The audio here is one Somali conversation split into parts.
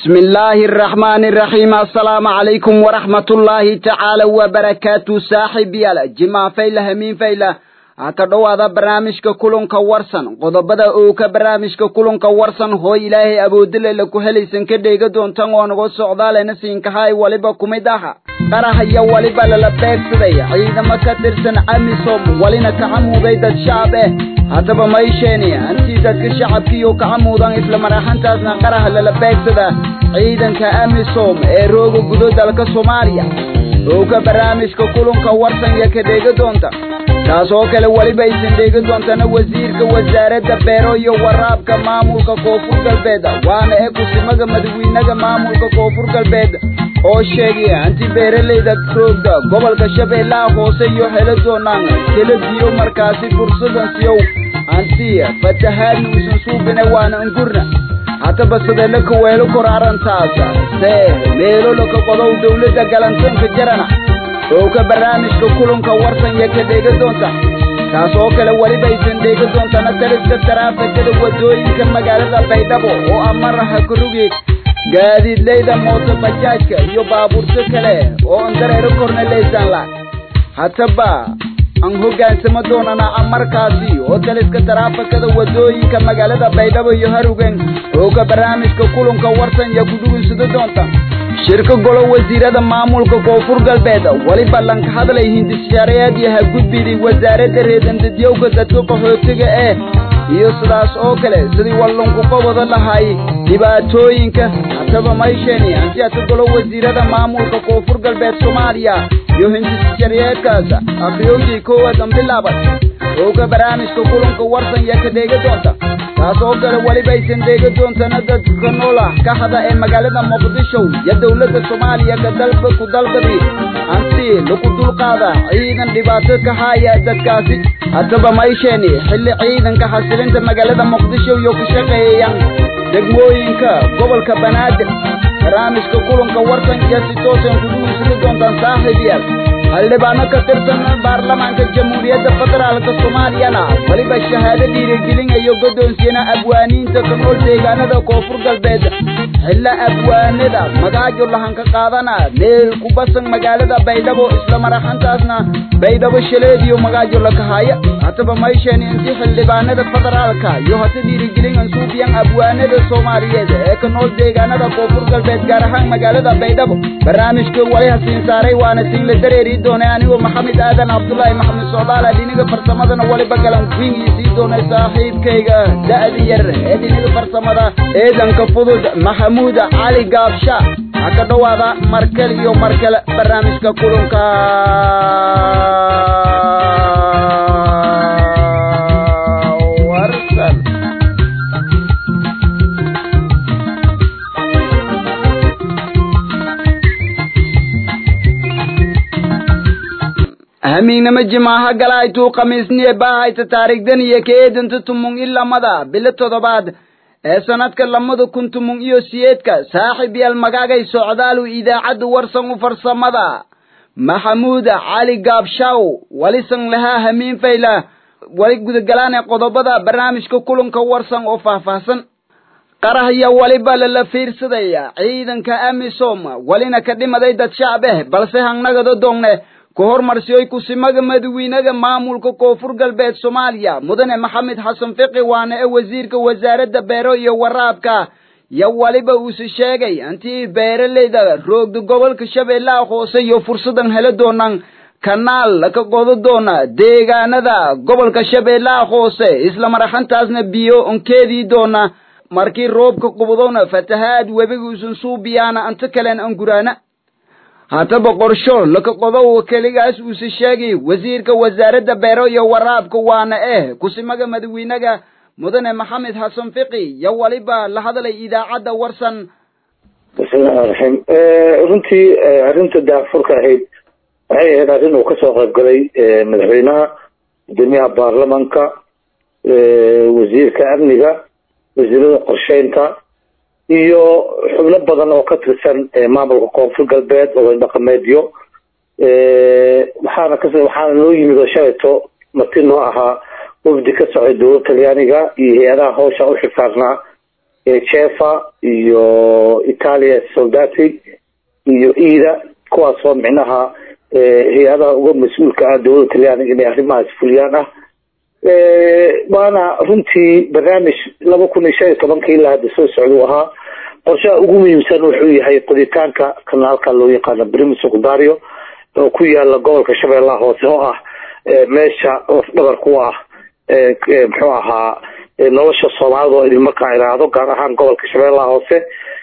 بسم الله الرحمن الرحيم السلام عليكم ورحمة الله تعالى وبركاته صاحب يالا جماع فيلا همين فيلا haka dhowaada barnaamijka kulanka warsan qodobada oo ka barnaamijka kulanka warsan hooy ilaahay awoodileyla ku helaysan ka dheega doontan oo naga socdaalena siinkahay waliba kumid aha qarahaya waliba lala beegsaday ciidamo ka tirsan amisom walina kacamuuday dad shacab eh haddaba maysheeni hantii dadka shacabkiiyo kacamuudan isla maraxantaasna qaraha lala beegsada ciidanka amisom ee rooga gudo dalka soomaaliya oo ka barnaamijka kulanka warsan iyo ka dheega doonta taas oo kale weliba aysan dheegi doontana wasiirka wasaaradda beero iyo waraabka maamulka koonfur galbeed waana ee kusimaga madaxweynaha maamulka koonfur galbeed oo sheegay hanti beeralayda roogda gobolka shabeellaha hoose iyo helo doonaan kala diyo markaasi fursadan siyow hanti fatahaadna uusan suubine waana angurna haddaba sidee la kaweelo kor arrintaas see meelo laka qodow dawladda galantoonka jarana oo ka barnaamijka kulanka warsan iyo ka dheega doonta taas oo kale weliba aysan dheega doontana taliska taraafikada wadooyinka magaalada baydhabo oo amaraha karugi gaadiidleyda mooto bajaajka iyo baabuurto kale oo aan dareero korna laysaan la haddaba aan hoggaansamo doonana amarkaasi oo taliska taraafikada wadooyinka magaalada baydhabo iyo harugen oo ka barnaamijka kulanka warsan iyo ku dhugunsado doonta shirka golo wasiirada maamulka koonfur galbeed weliba lanka hadlay hindishareed iyo hagudbidii wasaaradda reedandadyowga dadka qaxootiga eh iyo sidaas oo kale sidii wallunku qabada lahay dhibaatooyinka haddaba maysheni hanti hata golo wasiirada maamulka koonfur galbeed soomaaliya iyo hindishareedkaas akriyowdii koowadan bilaabay oo ka barnaamijka kulanka warsan iyo ka dheega doonta taas oo kale weliba aysan dheega doontana dadka noola ka hada ee magaalada muqdisho iyo dowladda soomaaliya ka dalba ku dalbadi hanti lagu dulqaada ciidan dhibaato ka haya dadkaasi haddaba maysheeni xilli ciidanka xasilinta magaalada muqdisho iyo ka shaqeeyayaan degmooyinka gobolka banaadir barnaamijka kulanka warsan iyo si toosan kuguusuli doontaan saaxiibayaal xildhibaano ka tirsan baarlamaanka jamhuuriyadda federaalka soomaaliyana weliba shahaado dhiirigelinayo guddoonsiyana abwaaniinta ka nool deegaanada koonfur galbeed xilla abwaanada magaajo lahanka qaadana meel ku basan magaalada baydhabo isla maraxantaasna baydhabo shaleediyo magaajo la kahaya haddaba maysheeni intii xildhibaanada federaalka iyo hata dhiirigelin suufiyan abwaanada soomaaliyeed ee ka nool deegaanada koonfur galbeed gaar ahaan magaalada baydhabo barnaamijka wali hasiin saaray waana siin la dareeri doonay anigoo maxamed aadan cabdullaahi maxamed socdaal dhiniga farsamadana waliba galan wingiisii doonay saaxiibkayga da'di yar ee dhiniga farsamada eedanka fudud maxamuud cali gaabsha ha ka dhowaada markale iyo markale barnaamijka kulanka warsan hamiignama jimaaha galaytuu khamiisniye baahayta taarikhdan iyo keedanta tumung i lamada bilo toddobaad ee sanadka lamada kun tumung iyo siyeedka saaxib yaal magaagay socdaalu idaacadda warsan u farsamada maxamuud cali gaabshaw walisan lahaa hamiin fayla wali gudagalaane qodobada barnaamijka kulanka warsan oo faahfaahsan qarahya waliba lala fiirsadaya ciidanka amisom walina ka dhimaday dad shacab eh balse hangnagado doongne ku hormarsiyoy kusimaga madaxweynaha maamulka koonfur galbeed soomaaliya mudane maxamed xasan fiqi waana ee wasiirka wasaaradda beero iyo waraabka yo waliba uuse sheegay hantii beeralayda roogda gobolka shabeellaha hoose iyo fursadan helo doonaan kanaal laka qodo doona deegaanada gobolka shabeellaha hoose isla maraxantaasna biyo onkeedii doona markii roobka qubdona fatahaad webiga usan suubiyaana anta kalen anguraana haddaba qorsho laka qodow keligaas uuse sheegay wasiirka wasaaradda beero iyo waraabka waana eh kusimaga madaxweynaha mudane maxamed xasan fiqi yo waliba la hadlay idaacadda warsan bismillahi raxiim runtii arrinta daafurka ahayd waxay ahayd arrin uu kasoo qayb galay madaxweynaha gudoomiyaha baarlamanka wasiirka amniga wasiirada qorsheynta iyo xubno badan oo ka tirsan maamulka koonfur galbeed oday dhaqameedyo waxaana kas waxaana noo yimid oo shalayto marti noo ahaa wafdi ka socday dowlad talyaaniga iyo hay-adaha hawsha u xisaarnaa jefa iyo italia soldati iyo ida kuwaasoo micnaha hay-adaha uga mas-uulka ah dowladda talyaaniga inay arrimahaas fuliyaan ah waana runtii barnaamij laba kun iyo shan iyo tobanka ilaa hadda soo socda u ahaa qorshaha ugu muhiimsan wuxuu yahay qoditaanka kanaalka loo yaqaano brimi secundario oo ku yaala gobolka shabeellaha hoose oo ah meesha lafdhabar ku ah muxuu ahaa nolosha soomaalida oo idin markaa iraahdo gaar ahaan gobolka shabeellaha hoose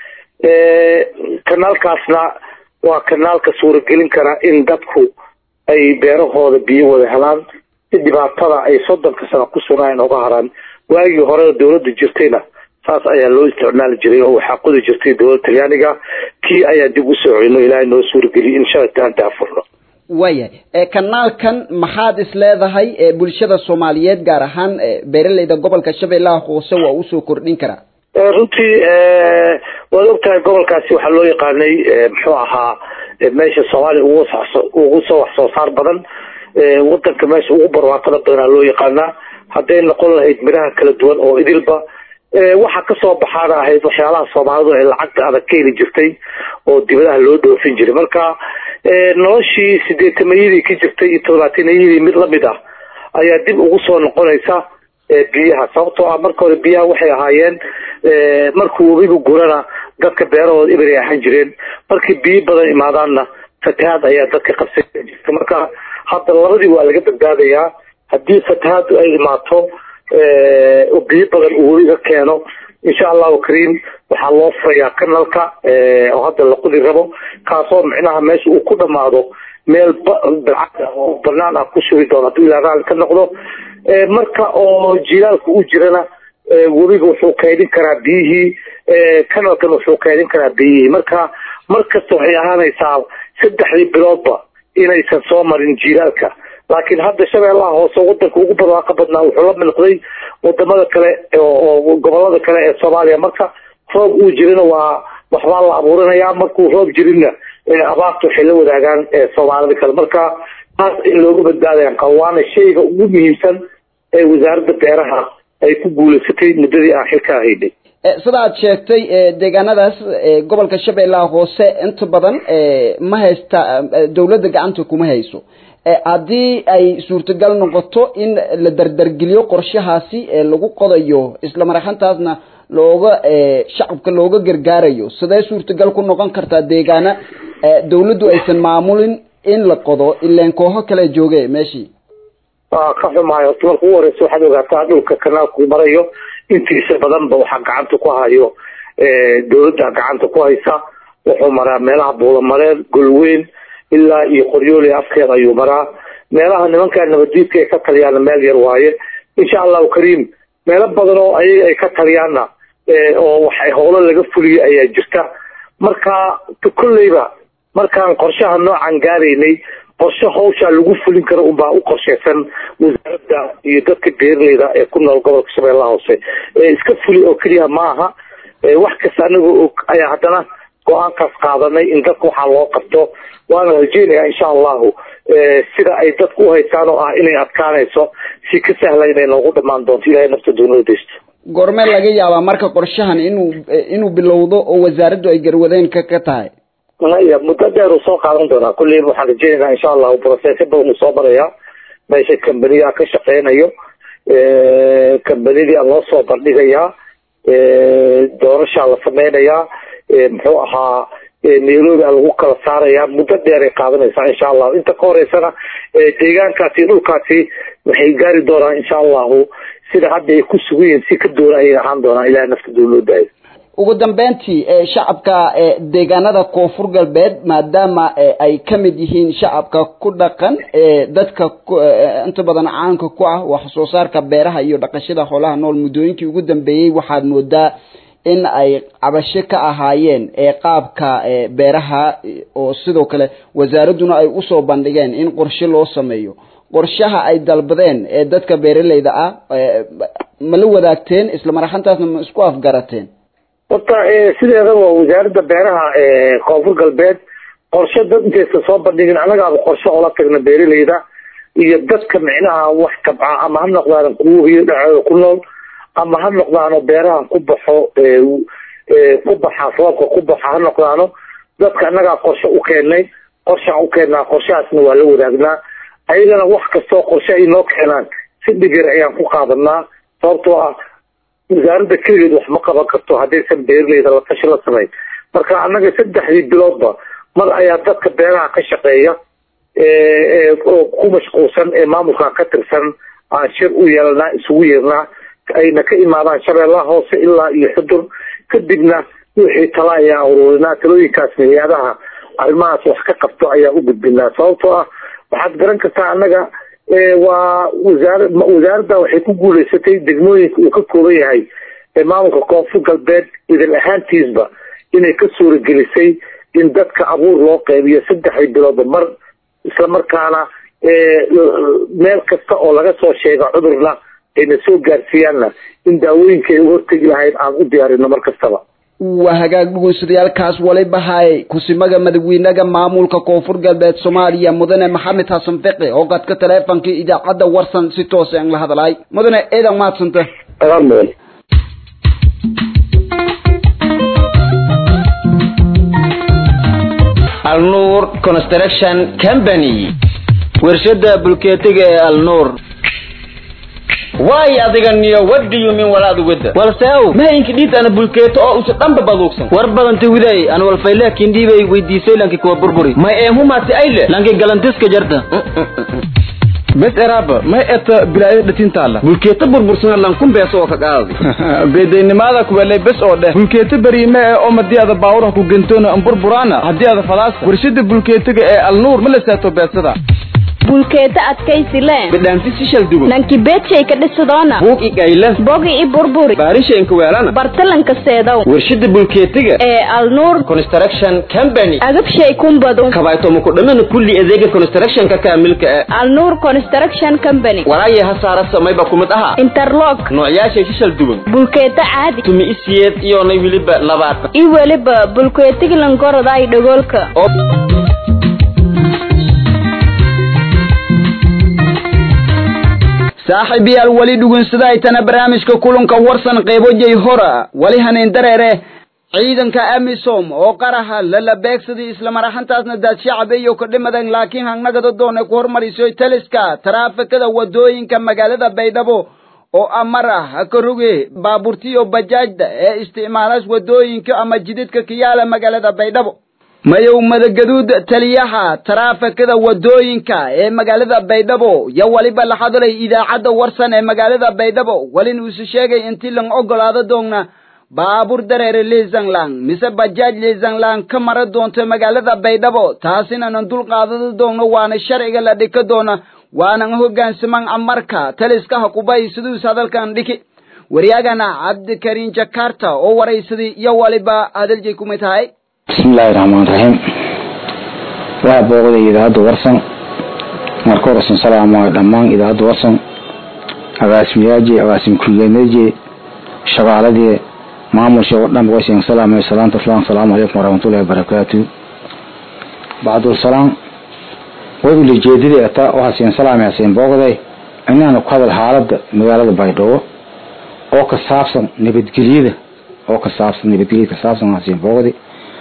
kanaalkaasna waa kanaalka suuragelin kara in dadku ay beerahooda biyo wada helaan si dhibaatada ay soddonka sano ku sugnaayeen oga haraan waagii hore dowladda jirtayna saas ayaa loo isticmaali jiray oo waxaa qodi jirtay dowladda talyaaniga kii ayaa dib u soo celino ilaahay noo suurageliya in shalayta aan daafurno waayahay kanaalkan maxaad is leedahay bulshada soomaaliyeed gaar ahaan beeraleyda gobolka shabeellaha hoose waa usoo kordhin karaa runtii waad ogtahay gobolkaasi waxaa loo yaqaanay muxuu ahaa meesha soomaaliya ugu ugu soo wax soo saar badan wadanka meesha ugu barwaaqada badanaa loo yaqaanaa hadday noqon lahayd miraha kala duwan oo idilba waxa kasoo baxaana ahayd waxyaalaha soomaalidu ay lacagta adag ka heli jirtay oo dibadaha loo dhoofin jiray marka noloshii sideetamayadii ka jirtay iyo todobaatanayadii mid lamid ah ayaa dib ugu soo noqonaysa biyaha sababtoo ah marka hore biyaha waxay ahaayeen markuu webigu gurana dadka beerahooda ibray ahaan jireen markii biyo badan imaadaanna fatahaad ayaa dadka qabsan jirta marka hadda labadii waa laga badbaadayaa haddii fatahaadu ay imaato oo biyo badan uu webiga keeno insha allahu kariim waxaa loo furayaa kanalka oo hadda la qudi rabo kaasoo micnaha meesha uu ku dhamaado meel balcad oo banaan ah ku sugi doono hadduu ilaa raali ka noqdo marka oo jilaalka u jirana webiga wuxuu kaydin karaa biyihii kanalkan wuxuu kaydin karaa biyihii marka mar kasta waxay ahaanaysaa saddexdii biloodba inaysan soo marin jilaalka laakiin hadda shabeellaha hoose wadanka ugu barwaaqa badnaa wuxuu la milqday wadamada kale oo gobolada kale ee soomaaliya marka roob uu jirina waa waxbaa la abuurinayaa markuu roob jirinna abaarta waxay la wadaagaan soomaalida kale marka taas in looga badbaadayaan qabo waana shayga ugu muhiimsan ee wasaaradda beeraha ay ku guulaysatay muddadii aan xilka haynay sida aad sheegtay deegaanadaas gobolka shabeellaha hoose inta badan ma haysta dawladda gacanta kuma hayso haddii ay suurtagal noqoto in la dardargeliyo qorshahaasi lagu qodayo isla maraxantaasna looga shacabka looga gargaarayo sidee suurtagal ku noqon kartaa deegaana dawladdu aysan maamulin in la qodo ileen kooxo kale jooge meeshii waa ka xumaayo horta marka ugu horeysa waxaad ogaataa dhulka kanaalku marayo intiisa badanba waxaa gacanta ku hayo dawladda gacanta ku haysa wuxuu maraa meelaha buulamareed golweyn ilaa iyo qoryooli afkeeda ayuu maraa meelaha nimankaa nabadiidka ay ka taliyaana meel yar waaye insha allahu kariim meelo badan oo ayaga ay ka taliyaanna oo waxay howlo laga fuliyay ayaa jirta marka kolleyba markaan qorshaha noocan gaaraynay qorshe hawshaa lagu fulin karo unbaa u qorsheysan wasaaradda iyo dadka beeraleyda ee ku nool gobolka shabeellaha hoose iska fuli oo keliya ma aha wax kasta anagoo og ayaa haddana go-aankaas qaadanay in dadka waxaa loo qabto waana rajeynayaa insha allahu sida ay dadku uhaystaan oo ah inay adkaanayso si ka sahla inay noogu dhamaan doonto ilahay nafta doonada deysto goormee laga yaabaa marka qorshahan inuu inuu bilowdo oo wasaaraddu ay garwadeen ka ka tahay maya muddo dheer uu soo qaadan doonaa kulleyba waxaan rajeynaynaa insha allahu processyo badan uu soo marayaa meesha kambaniyaa ka shaqeynayo kambanidii a loo soo bandhigayaa doorashaa la sameynayaa muxuu ahaa nairobi a lagu kala saarayaa muddo dheer ay qaadanaysaa insha allahu inta ka horeysana deegaankaasi dhulkaasi waxay gaari doonaan insha allahu sida hadda ay ku sugan yihiin si ka doona ayay ahaan doonaan ilahay nafta doo loo daayo ugu dambeyntii shacabka deegaanada koonfur galbeed maadaama ay ka mid yihiin shacabka ku dhaqan dadka inta badan caanka ku ah wax soo saarka beeraha iyo dhaqashada xoolaha nool muddooyinkii ugu dambeeyey waxaad moodaa in ay cabasho ka ahaayeen qaabka beeraha oo sidoo kale wasaaradduna ay usoo bandhigeen in qorshe loo sameeyo qorshaha ay dalbadeen ee dadka beeraleyda ah ma la wadaagteen isla maraxantaasna ma isku afgarateen horta sideedaba wasaaradda beeraha koonfur galbeed qorshe dad intaysa soo bandhigin annagaaba qorshe oola tagna beeraleyda iyo dadka micnaha wax tabca ama ha noqdaan kuwo hiyo dhacooda ku nool ama ha noqdaano beeraha ku baxo ku baxa roobka ku baxa ha noqdaano dadka annagaa qorshe u keennay qorshaan u keennaa qorshahaasna waa la wadaagnaa ayagana wax kastoo qorshe ay noo keenaan si dhigir ayaan ku qaadanaa sababtoo ah wasaaradda keligeed wax ma qaban karto haddaysan beeraleyda la tashi la samayn marka annaga saddexdii biloodba mar ayaa dadka beeraha ka shaqeeya oo ku mashquulsan ee maamulka ka tirsan aan shir u yeelanaa isugu yeernaa ayna ka imaadaan shabeellaha hoose ilaa iyo xudur kadibna wixii tala ayaan ururinaa talooyinkaas hay-adaha arrimahaas wax ka qabto ayaan u gudbinaa sababtoo ah waxaad garan kartaa annaga waa wasaara wasaaradda waxay ku guuleysatay degmooyinka uu ka kooban yahay maamulka koonfur galbeed idin ahaantiisba inay ka suuragelisay in dadka abuur loo qeybiyo saddexdii biloodba mar isla markaana meel kasta oo laga soo sheega cudurna ayna soo gaarsiiyaanna in daawooyinka ay u hortegi lahayd aan u diyaarino mar kastaba waa hagaag dhugunsudayaalkaas waliba haye kusimaga madaxweynaha maamulka koonfur galbeed soomaaliya mudane maxamed xasan fiqi oo qadka taleefonkii idaacadda warsan si toos aan la hadlay mudane eedan maadsanta agaan mudan alnuur construction company warshada bulkeetiga ee alnuur waay adiga niyo what do you mean walaad wada walseow mahaynka dhiid ana bulkeeto oo usa dhanba baduugsan war badanta widay an walfayleekin dhiibay weydiisay lanki kuwa burburi may eemhumaati ayle lanki galantiska jarta bes eraaba may eta bilaayada dhatintaala bulkeeto burbursana lankun beeso oo ka qaadi beedaynimada kuwelay bes oo dheh bulkeeto beriime ee oo madii ada baawuraha ku gentoona amburburaana haddii ada falaasa warshada bulkeetiga ee alnuur ma la saato beesada bulkeeta adkaysi le bidhaanti si shal dugo nanki beedshay ka dhisidoona buug i gayle bogi i burburi baarishaynka weelana bartalanka seedow warshada bulkeetiga ee alnuur construction company agabshay kumbadu kabaytomo ku dhamana kulli adeega constructionka kaamilka ee alnuur construction company walaaya ha saara samayba kumid aha interlock noocyaashay si shal dugan bulkeeta caadi tumi isiyeed iyonay weliba labaatan i weliba bulkeetiglankorodaay dhagoolka saaxiibayaal weli dhugunsadaytana barnaamijka kulanka warsan qeybojay hora wali haneyn dareere ciidanka amisom oo qaraha lala beegsadii islamar ahaantaasna daad shacabeeyo ka dhimadan laakiin hangnagada doona ku hormarisoy taliska taraafikada wadooyinka magaalada baydhabo oo amar ah ha ka roge baabuurtiyo bajaajda ee isticmaalaas wadooyinka ama jididka kiyaala magaalada baydhabo mayow madagaduud taliyaha taraafikada wadooyinka ee magaalada baydhabo yo waliba la hadlay idaacadda warsan ee magaalada baydhabo walin uusu sheegay intii lang ogolaado doonna baabuur dareere liisanglang mise bajaaj liisanglang ka mara doonto magaalada baydhabo taasinanan dul qaadado doonno waana sharciga la dhika doona waanan hoggaansaman amarka taliskaha kubay siduus hadalkan dhiki waryagana cabdikariin jakarta oo waraysaday iyo waliba hadalji kumay tahay bismillaahi raxmaan raxiim waa booqday idaacadda warsan marka horesan salaamayo dhammaan idaacadda warsan agaasimayaajii agaasim ku-xigeenadii shaqaaladii maamulsha oo dhan waysan salaamay salaanta islaan salaamu calaykum waraxmatullahi wabarakaatu bacdul way ulijeedadii ata waxaa siin salaamay siin booqday inaanu ku hadal xaaladda magaalada baydhabo oo ka saabsan nabadgelyada oo ka saabsan nabadgelyada ka saabsan waxaa siin booqday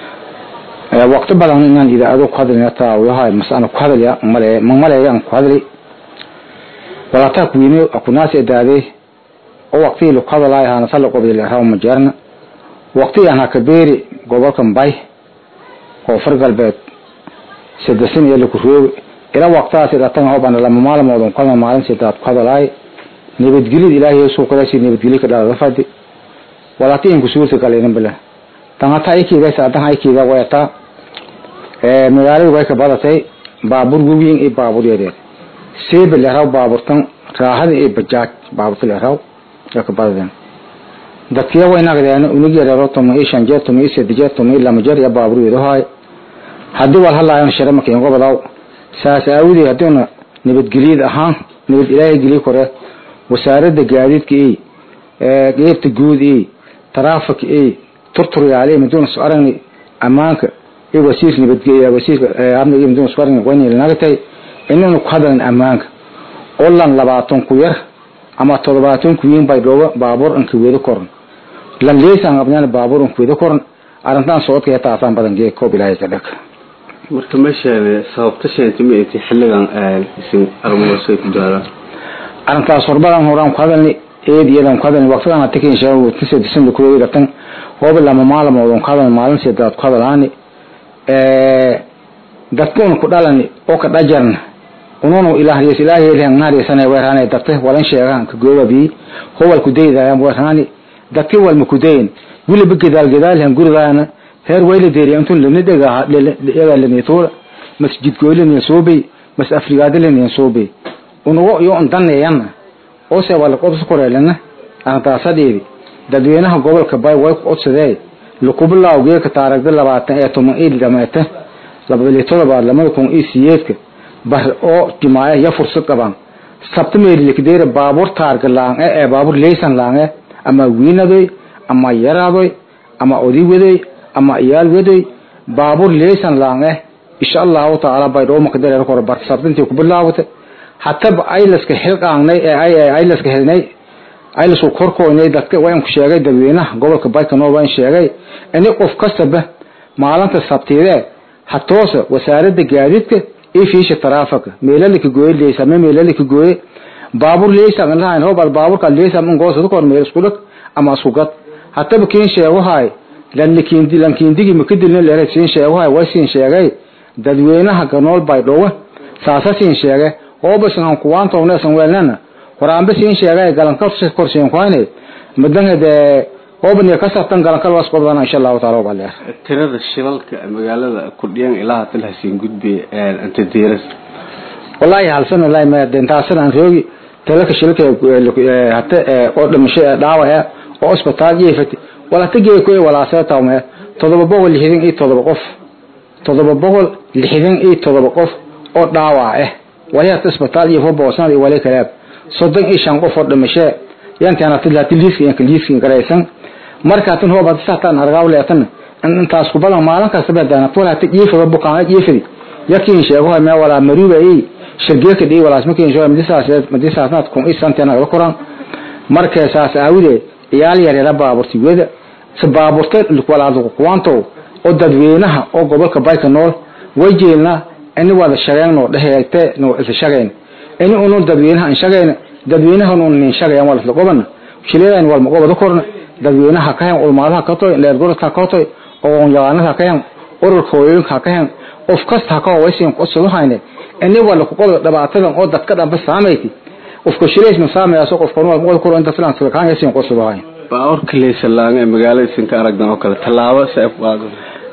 waqti badan inaan idaacado ku hadlay taa waxa masana ku hadlaya male ma maleeyaan ku hadlay walaata ku yimi akunaas edaade oo waqti lu hadlay hana sala qobday raw ma jarna waqti aan ka beeri gobolkan bay oo fargalbeed sidasin iyo ku roog ila waqtaas ila tan hoban lama maalmood oo maalin sidaad ku hadlay nabadgelyada ilaahay soo kala si nabadgelyada ka dhacda fadi walaatiin ku suurta galeen bilaa tan hata aykiiga saadan aykiiga wayata ee magaalada way ka badatay baabuur weyn iyo baabuur yaryar seebe la raw baabuurtan raaxada iyo bajaaj baabuurta la raw way ka badadeen dadkiya way nagdeen unug yaryaro tomo iyo shan jeer tomo iyo saddex jeer tomo iyo lama jeer iyo baabuur yarahay haddii wal halaayan shara markii uga badaw saas aawdii haddiina nabadgelyada ahaan nabad ilaahay geliy kore wasaaradda gaadiidka iyo qeybta guud iyo taraafik iyo turturyaale miduna soo aragni amaanka iyo wasiir nabadgelya wasiirka amniga miduna soo aragni wayna nagtay inaynu ku hadlan amaanka oo lan labaatan ku yar ama toddobaatan kuwiin bay dhooba baabuur anka wedo koran lan leesan abnaan baabuur anka wedo koran arrintan socodka taasaan badan gee koob ilaahay ka dhaka marka meeshaan sababta sheentay ma intii xilligan isin armoosay ku daadaan arrintaas horbadan horaan ku hadalni eed iyadan ku hadalni waqtigan hata keen sheego tisa disembar kuweedi dhatan hooba lama maalmood ku hadalni maalin sedaad ku hadalaani dadkuun ku dhalani oo ka dhajarna ununu ilaahiyas ilaahiyelhan naariisane weerhane dabte walan sheegaan ka goobabi howal ku daydayaan weerhani dadki walma ku dayin wiliba gedaal gedaalhan gurigaana heer wayla deeriya intun lana dhega dhega lana tuura masjid goylina soobay mas afrigaada lana soobay unugo iyo undaneeyana oo se wala qobs koreelana antaasadeedi dadweynaha gobolka bay way ku codsadeen lukubilaaw geeka taaragda labaatan ee toban il dhameete labadii todobaad lamada kun iyo siyeedka bar oo jimaaya ya fursad qabaan sabta meelikdeera baabuur taarga laange ee baabuur leysan laange ama wiinadoy ama yaraadoy ama odi wadoy ama iyaal wadoy baabuur leysan laange insha allahu tacaala bay dhoo makdareer kor bar sabtintii ku bilaawata hataba aylaska xilqaangnay ee aylaska helnay aylasku korkoonay dadka waan ku sheegay dadweynaha gobolka baykanoo waan sheegay ini qof kastaba maalinta sabtiidee hatoosa wasaaradda gaadiidka iyo fiisha taraafika meelalika gooye leysame meelalika gooye baabuur leysan lahayn hobal baabuurka leysan in goosada kor meel isku dhag ama isku gad hataba kiin sheeguhay lanlikindi lankindigi makadilna leeray siin sheeguhay way siin sheegay dadweynaha ganool bay dhowe saasa siin sheegay hoobasan kuwaantowna san weelnana waraanbe siin sheegay galankal korsiin kuhayne madanka dee hoobaniya ka sartan galankal was qobdana insha allahu taala wabaleer tirada shilalka magaalada kudhiyan ilaa hatal hasiin gudbe inta deeras wallahi halsan wallahi ma dentaasan aan roogi talaka shilka hata oo dhimasho dhaawa ee oo isbitaal jeefati wala tagay ku walaasay tawme todoba boqol lixdan iyo todoba qof todoba boqol lixdan iyo todoba qof oo dhaawac ah wali hata isbitaal iyo boosan iyo wali kalaab soddon iyo shan qof oo dhimasho yantaana tilaa tiliiska yanka liiska garaysan marka tan hooba saatan argaaw leetan intaas ku badan maalin kasta badana tola ta jiifada bukaan jiifadi yakin sheego ma wala maruba ay shirgeeka dhii walaas ma keen joom disaas madisaasnaad kun isantana la koran marka saas aawide iyaal yar yar baaburti wada sabaaburta walaad kuwanto oo dadweynaha oo gobolka bayka nool way jeelna in wada shaqeeyno dhaheeyte no isa shaqeyn in unu dadweynaha in shaqeyn dadweynaha unu in shaqeyn wala la qoban shileeyan wal maqobada korna dadweynaha ka hen ulmaadaha ka toy leer gorka ka toy oo yaanaha ka hen ururka hooyooyinka ka hen qof kasta ka waysin qosado hayne in wala ku qodo dhibaatada oo dadka dhanba saameeyay qofka shileys ma saameeyo qof qono wal koro inta filan sida kaan yasin qosado hay baawarka leysan laanga magaalada isin ka aragdan oo kale tallaabo saaf qaado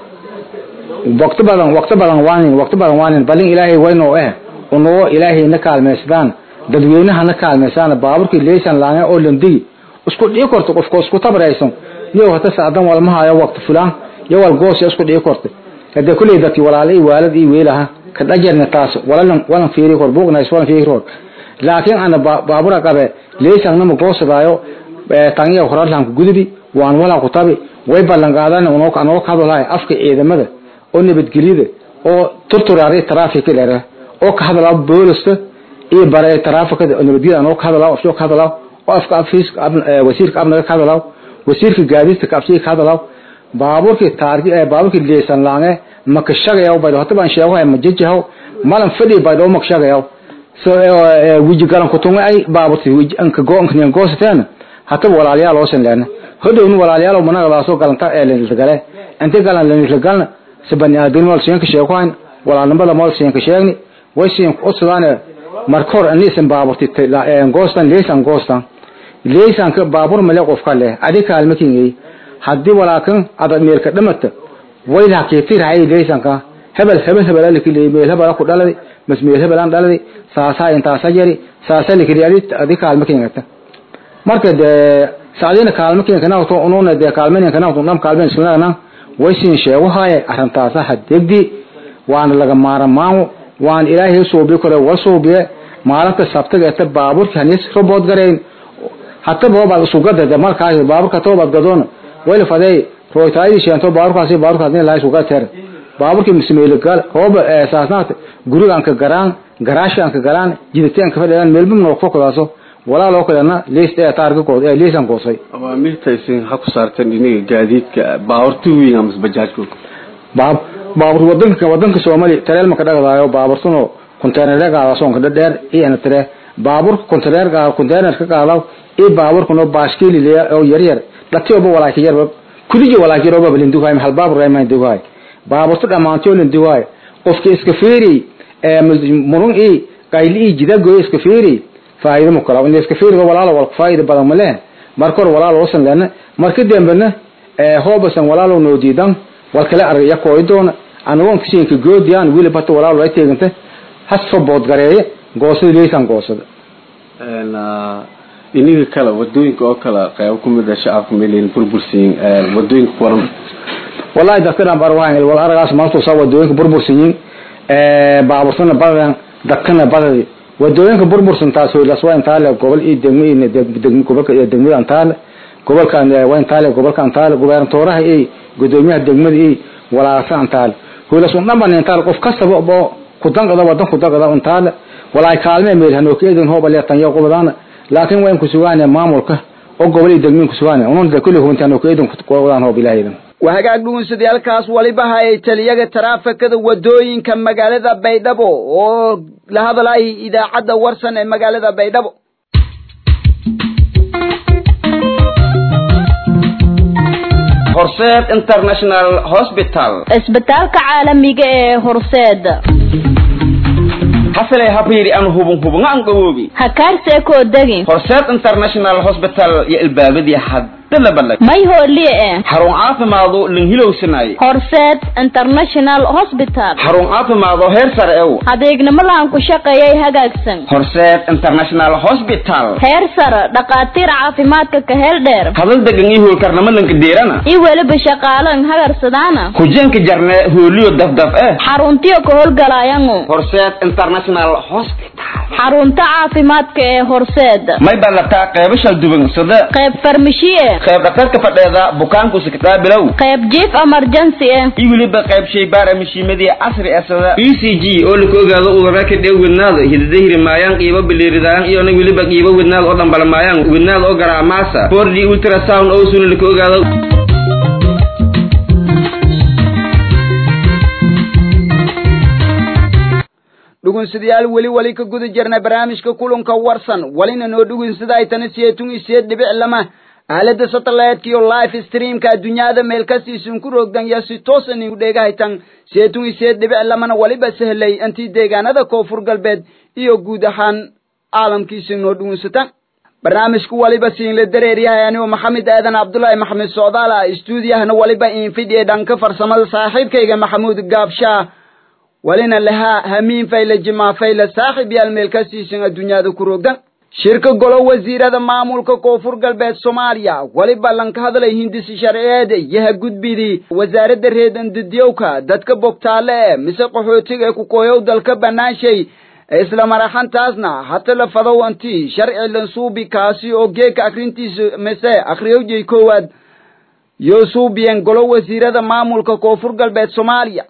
waqti badan waqti badan waanin waqti badan waanin balin ilaahay wayno eh unoo ilaahay na kaalmeysdaan dadweynaha na kaalmeysaan baaburkii leysan laanga oo landigi isku dhii korto qofka isku tabraysan iyo hata saadan walma hayo waqti fulaan iyo wal goos isku dhii korto hada kulay dadkii walaalay waalid iyo weelaha ka dhajarna taas walalan walan fiiri kor buugna iswan fiiri kor laakiin ana baabura qabe leysan nama goosadaayo tangiya horarlan ku gudbi waan wala ku tabi way ballan qaadan unoo ka anoo ka hadlaay afka ciidamada oo nabadgelyada oo turturaari traffic leera oo ka hadlaa booliska iyo baray trafficada oo nabadgelyada anoo ka hadlaa oo ka hadlaa oo afka afiis wasiirka abnaga ka hadlaa wasiirka gaadiidka ka afsiga ka hadlaa baaburkii taargi ee baaburkii leesan laange maka shaqayo bay hada baan sheego ma jijaho malan fadhi bay doo maka shaqayo so wiji garan ku tunga ay baaburti wiji anka go anka niyan goosteen hata walaalayaal oo san leena hodownu walaalayaal oo managa laaso galanta ee leen gale inta galan leen galan sabani aadin wal seen ka sheegoyn walaalnimada mal seen ka sheegni way seen ku codsadaan markor anisan baaburti ee goostan leesan goostan leesan ka baabur male qof kale adi kaalmakin hadii walaakan ada meelka dhamata wayla keetir hay leesan ka hebel hebel hebel alki leeyay hebel ku dhalay mas meel hebel aan dhalay saasa inta sajari saasa likiri adi adi kaalmakin gata marka de saadina kaalmakin kana to ununa de kaalmanin kana to nam kaalmanin sunana waysin sheego haye arintaasa hadegdi waan laga maarmaan waan ilaahay soo bi karo wasoo bi maalinta sabtaga ta baaburka hanis robot gareyn hatta booba sugada de markaas baaburka toobad gadoon wayla faday rooytaaydi sheento baaburkaasi baaburkaasi la suga ter baaburki mismeelo gal hooba eesaasnaat gurigan ka garaan garaashan ka garaan jiditaan ka fadhiyaan meelbum noo fokadaaso walaaloo kalena liist ee taarga kood ee liisan koosay awaamiirta isin ha ku saarteen iniga gaadiidka baawarti weyn ama bajaajku baab baabur wadanka wadanka Soomaali tareel ma ka dhagdaayo baaburtuno container ga soonka dheer iyo ana tare baaburka container ga container ka qaadaw ee baaburka no baaskili leeya oo yar yar dhatiyoba walaaki yarba kuligi walaaki roba balindu hay hal baabur ay ma duwaay baaburtu dhamaantii oo duwaay qofka iska fiiri ee murun ee qayli jida gooy iska fiiri faa'iido ma kala in iska fiiri walaalo wal faa'iido badan ma leh marka hore walaalo wasan lana marka dambena ee hoobasan walaalo noo diidan wal kale araya kooydoona anagoon kishinka goodiyaan wili bato walaalo ay teeganta hasfa bood gareeye goosada leesan goosada een iniga kala wadooyinka oo kala qayb ku mid ah shacabka meelin burbursiin ee wadooyinka waran wallahi dadkana barwaan wal aragaas maanta soo wadooyinka burbursiin ee baaburtana badan dadkana badan wadooyinka burbursan taas oo lasoo intaale gobol iyo degmo iyo degmo gobolka iyo degmada antaale gobolkan waa intaale gobolka antaale gobernatooraha iyo gudoomiyaha degmada iyo walaasa antaale hoolas un dhanban intaale qof kastaba oo ku danqada wadan ku danqada intaale walaay kaalme meel hanoo keedin hooba leetan iyo qobadana laakiin wayn ku sugaan maamulka oo gobol iyo degmo ku sugaan unan da kulli huntaan oo keedin ku qodaan hoob ilaahay waa hagaag dhugunsadayaalkaas waliba hayay taliyaga taraafikada wadooyinka magaalada baydhabo oo la hadlayay idaacadda warsan ee magaalada baydhabo horseed international hospital isbitaalka caalamiga ee horseeda hasalay habayri aan hubun hubun aan gawoobi hakaarse koo degin horseed international hospital iyo ilbaabadii hadda la ballag may hooliye eh xarun caafimaadu linhilowsanay horseed international hospital xarun caafimaado heer sare ew adeegnimo lahan ku shaqeeyay hagaagsan horseed international hospital heer sare dhakhaatiir caafimaadka ka heel dheer hadal degan iyo hoolkarnamo lanka deerana iyo weliba shaqaalan hagarsadaana kujenka jarne hooliyo dafdaf eh xaruntiyo ka howlgalaayangu horseed international hospital xarunta caafimaadka ee horseeda may ballataa qeybo shalduban sida qayb farmashiye qayb dhakhtarka fadheeda bukaanku siktaa bilow qayb jiif emergency eh iyo weliba qayb shaybaara mashiimadii casri ah sida e c g oo laka ogaado udara ka dhew wednaada hidadahiri maayaan qiibo biliiridaan iyona weliba qiibo wednaada oo dhambalamaayaan wednaada oo garaamaasa 4d ultrasound oo suna laka ogaado dhugunsadayaal weli wali ka guda jirna barnaamijka kulanka warsan walina noo dhugunsada ay tana siyeetun iyo siyeed dhibic lama aalada satellite iyo live streamka adduunyada meel kastiisun ku roogdan ya si toosan igu dheegahaytan siyeetun iyo siyeed dhibic lamana waliba sahlay intii deegaanada koonfur galbeed iyo guud ahaan caalamkiisa noo dhugunsatan barnaamijku waliba siinla dareeryahay anigoo maxamed aadan cabdullaahi maxamed socdaala stuudiyahana waliba infidhiye dhanka farsamada saaxiibkayga maxamuud gaabshaa walina lahaa hamiin fayla jimaa fayla saaxiib yaal meel ka siisan adduunyada ku roogdan shirka golo wasiirada maamulka koonfur galbeed soomaaliya waliba lanka hadlay hindisi sharciyeed yaha gudbidii wasaaradda reedandidiyowka dadka bogtaale ee mise qaxootiga ee ku kooyow dalka banaanshay isla maraxantaasna hata la fadow anti sharci lansuubi kaasi oo geeka akrintiisa mise akhriyowjay koowaad yoo suubiyeen golo wasiirada maamulka koonfur galbeed soomaaliya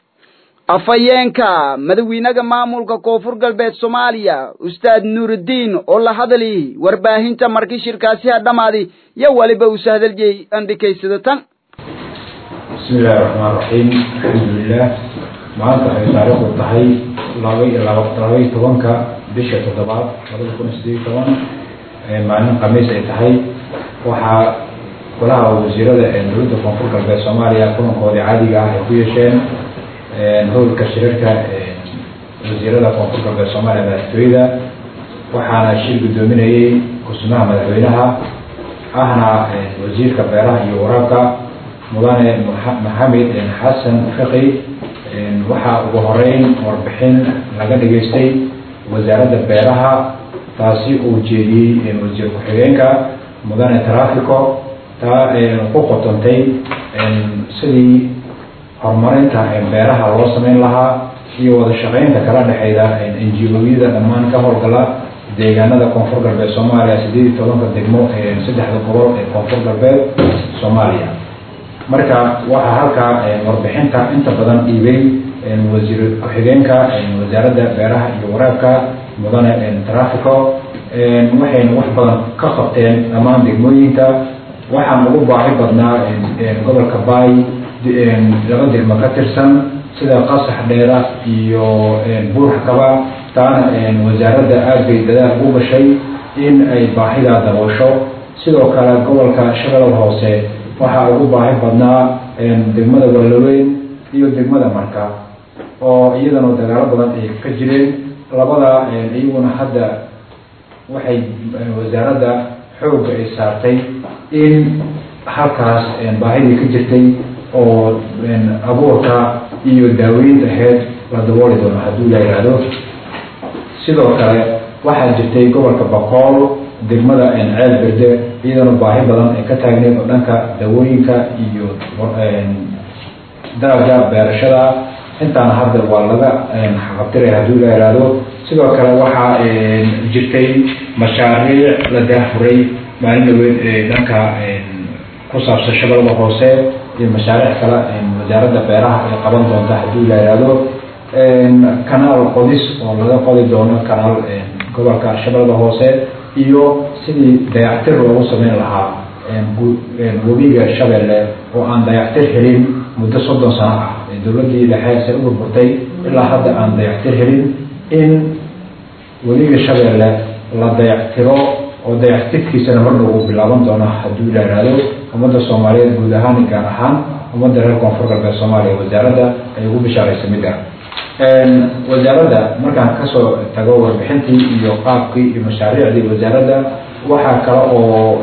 afhayeenka madawiinaga maamulka koonfur galbeed soomaaliya ustaad nuurudiin oo la hadli warbaahinta markii shirkaasi ha dhammaadi yo waliba uu sahdaljey andhikaysada tan bismi illaahi raxmaan raxiim alxamdulilah maanta waxay taariikhdu tahay laba iyo laba iyo tobanka bisha toddobaad labada kun iyo sideed iyo toban maalin khamiis ay tahay waxaa golaha wasiirada ee dowladda koonfur galbeed soomaaliya kulankoodii caadiga ah ay ku yeesheen howlka shirarka wasiirada koonfur galbeed soomaaliya madaxtooyada waxaana shir guddoominayey ku-sunaha madaxweynaha ahna wasiirka beeraha iyo waraabka mudane maxamed xasan fiqi waxaa ugu horeyn warbixin laga dhageystay wasaaradda beeraha taasi uu jeediyey wasiir ku-xigeenka mudane trafico taa ku qotontay sidii horumarinta beeraha loo sameyn lahaa iyo wada shaqeynta kala dhexeyda enjiooyada dhammaan ka howlgala deegaanada koonfur galbeed soomaaliya sideed iyo tobanka degmo saddexda gobol ee koonfur galbeed soomaaliya marka waxaa halkaa warbixinta inta badan dhiibay wasiir ku-xigeenka wasaaradda beeraha iyo waraabka mudane trafico waxayna wax badan ka qabteen dhammaan degmooyinka waxaan ugu baahi badnaa gobolka baay laba degmo ka tirsan sida qasax dheera iyo buurxakaba taana wasaaradda aad bay dadaal ugu gashay in ay baahidaa daboosho sidoo kale gobolka shabeellada hoose waxaa ugu baahi badnaa degmada walaweyn iyo degmada marka oo iyadana dagaalo badan ay ka jireen labada iyaguna hadda waxay wasaaradda xoogga ay saartay in halkaas baahidii ka jirtay oo abuurka iyo daaweynta aheyd la dabooli doono hadduu la yidhaahdo sidoo kale waxaa jirtay gobolka bakool degmada ceel berde iyadana baahi badan ay ka taagneed oo dhanka dawooyinka iyo dalaga beerashada intaana hadda waa laga xaqabtiray hadduu la yidhaahdo sidoo kale waxaa jirtay mashaariic la daafuray maalin dhaweed ee dhanka ku saabsan shabeellada hoose iyo mashaariic kale wasaaradda beeraha ay qaban doonta hadduu la yidhaahdo kanaal qodis oo laga qodi doono kanaal gobolka shabeellada hoose iyo sidii dayactir loogu sameyn lahaa webiga shabeelle oo aan dayactir helin muddo soddon sano ah dowladdii dhexe se u burburtay ilaa hadda aan dayactir helin in webiga shabeelle la dayactiro oo dayactirkiisana mardhow uu bilaaban doono hadduu la yidhaahdo ummadda soomaaliyeed guud ahaan gaar ahaan ummadda reer koonfur galbeed soomaaliya wasaaradda ay ugu bishaaraysa mid ah wasaaradda markaan kasoo tago warbixintii iyo qaabkii iyo mashaariicdii wasaaradda waxaa kale oo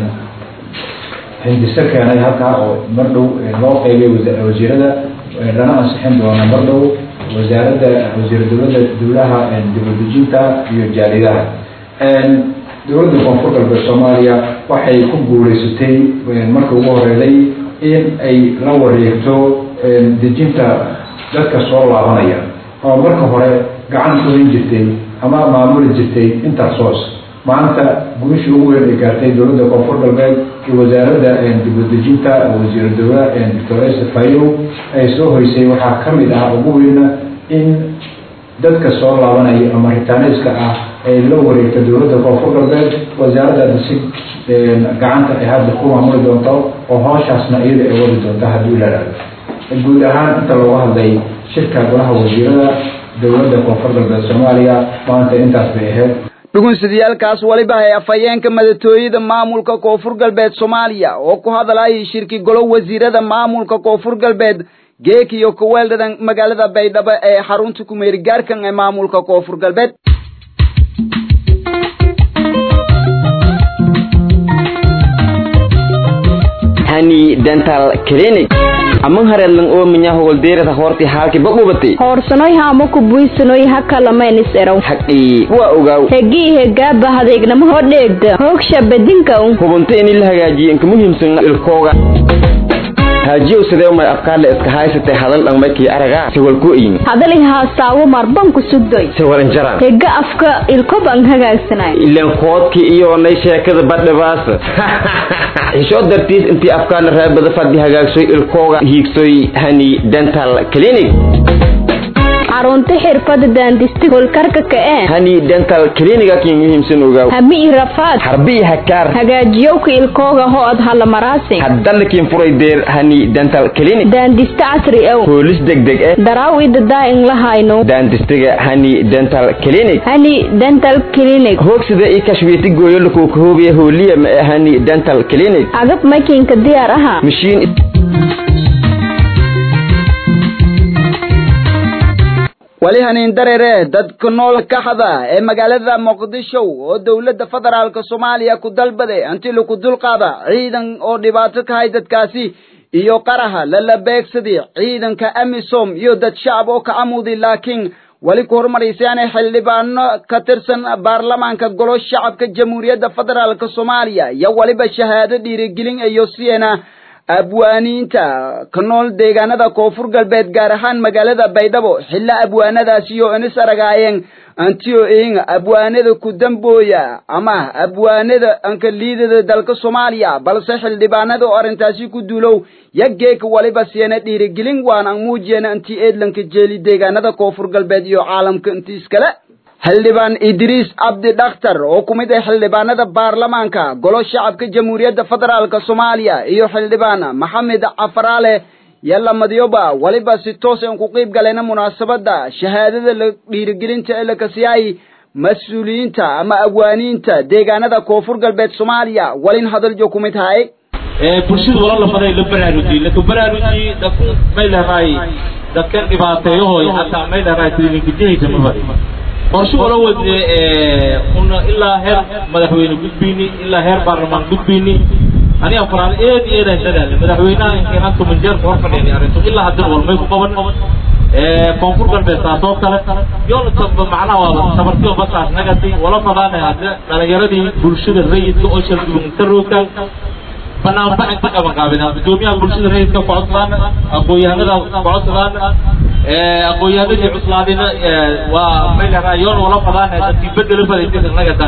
hindiso keenay halkaa oo mardhow loo qeybay wasiirada lana ansixin doona mardhow wasaaradda wasiir dowladda dowlaha dibadejinta iyo jaalidaha dowladda koonfur galbeed soomaaliya waxay ku guuleysatay markii ugu horeeday in ay la wareegto dejinta dadka soo laabanaya oo marka hore gacan kuhin jirtay ama maamuli jirtay intersos maanta gurishii ugu weyn ay gaartay dowladda koonfur galbeed iyo wasaaradda dibadejinta wasiir dowla doctor fayow ay soo hoysay waxaa ka mid ah ugu weyna in dadka soo laabanaya ama ritaaniska ah ay la wareegta dowladda koonfur galbeed wasaaraddaasi si gacanta ay hadda ku maamuli doonto oo hooshaasna iyada ay wadi doonto hadduu la dhahdo guud ahaan inta looga hadlay shirka golaha wasiirada dowladda koonfur galbeed soomaaliya maanta intaas bay ahayd dhugunsidayaalkaas waliba hay afhayeenka madatooyada maamulka koonfur galbeed soomaaliya oo ku hadlayay shirki golo wasiirada maamulka koonfur galbeed geek iyo kuweeldhadan magaalada baydhabo ee xarunta kumeerigaarkan ee maamulka koonfur galbeed hani dental clinic aman hareedlan oo minya howldeerada horti halki bagubati hoorsanoy haamo ku buysanoy hakalamaynis eraw haqii waa ogaaw hegii hegaaba hadeegnamo hodheegda hoogsha bedinka un hubunta in la hagaajiyo inka muhiimsan ilkooga haajiyow sidee umay afkaadle iska haysatay hadal dhanmaykii aragaa sawal ku iyin hadali haastaawo marban ku sugdoy sawal injaraan hega afka ilkoban hagaagsanay ilan koodkii iyo nay sheekada badhibaasa xishoo dartiis intii afkaana raabada fadhi hagaagsoy ilkooga hiigsoy hani dental clinic xarunta xirfada daandista holkarka ka'ee hani dental cliniga kii muhiimsan ogaaw hami i rafaad harbi i hakaar hagaajiyowka ilkooga ho-od halamaraasi haddana kiin furay deer hani dental clinic daandista casri ow hoolis degdeg eh daraaw idadaa in la hayno daandistiga hani dental clinic hani dental clinic hoogsida i kashwiiti gooyo lakuukahoobiya hooliya ma eh hani dental clinic agab makiinka diyaar aha mashiin wali haniin dareere dadka nool kaxda ee magaalada muqdisho oo dowladda federaalka soomaaliya ku dalbaday intii lagu dulqaada ciidan oo dhibaato ka hay dadkaasi iyo qaraha lala beegsaday ciidanka amisom iyo dad shacab oo ka amuday laakiin wali ku horumaraysaane xildhibaano ka tirsan baarlamaanka golo shacabka jamhuuriyadda federaalka soomaaliya iyo waliba shahaado dhiirigelin iyo siena abwaaniinta ka nool deegaanada koonfur galbeed gaar ahaan magaalada baydhabo xilla abwaanadaasi iyo inis aragaayeen antio in abwaanada ku dambooya ama abwaanada anka liidada dalka soomaaliya balse xildhibaanada oo arrintaasi ku duulow yageeka waliba siena dhiirigelin waan an muujiyena intii eedlanka jeeli deegaanada koonfur galbeed iyo caalamka inti iskale xildhibaan idriis cabdi dhakhtar oo ku mid ah xildhibaanada baarlamaanka golo shacabka jamhuuriyadda federaalk soomaaliya iyo xildhibaan maxamed cafaraale yalla madyoba weliba si toos aan ku qiib galayna munaasabadda shahaadada la dhiirigelinta ee la kasiyay mas-uuliyiinta ama abwaaniinta deegaanada koonfur galbeed soomaaliya walin hadaljo ku mid haye bulshada wala lafaday la baraarujiye laka baraarujiye dadku may leedahay dadka dhibaateeyahooy hataa may leedahay tilinkijihaysa ma bari qorshe wala wade una ilaa heer madaxweyne gudbiyni ilaa heer baarlamaan gudbiyni aniga qoraan eed eed aan dadaale madaxweynaha inkaan toban jeer hor fadhiyay arrintu ilaa haddana walmay ku qaban koonfur galbeed taasoo kale yoona taba macnaha waa tabartiyo basaas nagati wala fadaana hadda dhalinyaradii bulshada rayidka oo shaldugunta roogtaan banaanbax inta qaban qaabina gudoomiyaha bulshada rayidka kocodsaana aqoon-yahanada kocodsadaan aqoon-yahanadii cuslaadina waa may leedahay yoon wala fadaana dadkii bedela fadaysa nagatan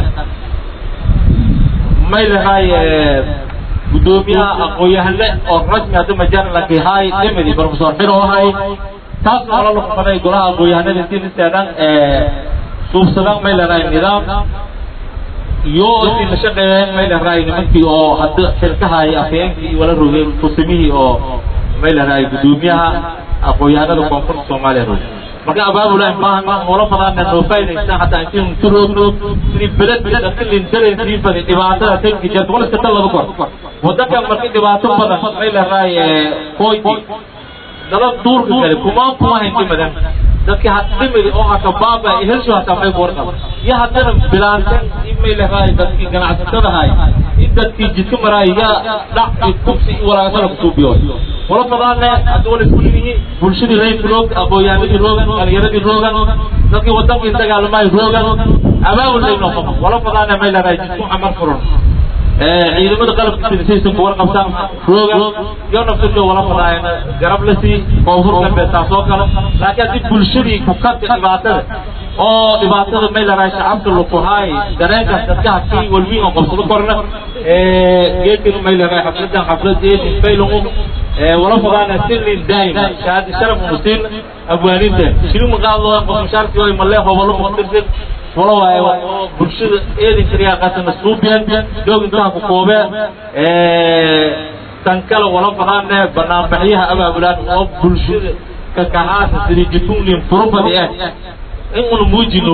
may leedahay gudoomiyaha aqoon-yahane oo rasmi hadda majaarlankii hay dhimidi professor xiro ahay taasna wala lagu faday golaha aqoon-yahanada intii nisteedhan suubsadaan may leedahay nidaam iyo intii la shaqeeyeen may leedahay nimankii oo hadda xilkahay afhayeenkii wala rogay tusimihii oo may leedahay gudoomiyaha aqoon-yahanada koonfurta soomaaliya rogay marka abaabula maaha wala fadaana noo faa'idaystaan hataa intii untu roogno sidii beled dadka lintareen sii fadi dhibaatada tanki jirta wala iska laba kor wadanka marka dhibaato badan may leedahay koyti dala duurka kale kumaan kuma haynti madan dadki hadimidi oo hata baaba helsho hataa may warqab iyo haddana bilaantan in may leedahay dadkii ganacsatadahay in dadkii jidka maraay yaa dhac iyo kubsi iyo walaasala kusuubiyo wala fadaane hadda wala isku yihi bulshadii rayidka roog aqoon-yahanadii roogan dhalinyaradii roogan dadkii wadankii dagaalamaay roogan abaabul lay noqon wala fadaane may leedahay jidku camar furan ciidamada qalabka sinisaysan ku warqabtaan roogan iyo nafsirka wala fadaayana garab la sii koonfur galbeed taasoo kale laakiin haddii bulshadii ku kanta dhibaatada oo dhibaatada may leedahay shacabka lukuhaay dareenkaas dadka hakii walwiin oo qabsado korna geedkanu may leedahay xafladan xaflad eedin faylangu wala fadaana sirrin daa'ima shahaadi sharaf musin abwaaninta shirin maqaadooda qof mushaarkii way malee hobolo muqtirsan wala waaye bulshada eedin kariyaa qasana suubiyan doogintaan ku koobee tan kale wala fadaane banaanbaxyaha abaabulaan oo bulshada kakahaasa sidii jitunlin furubadi ah in una muujino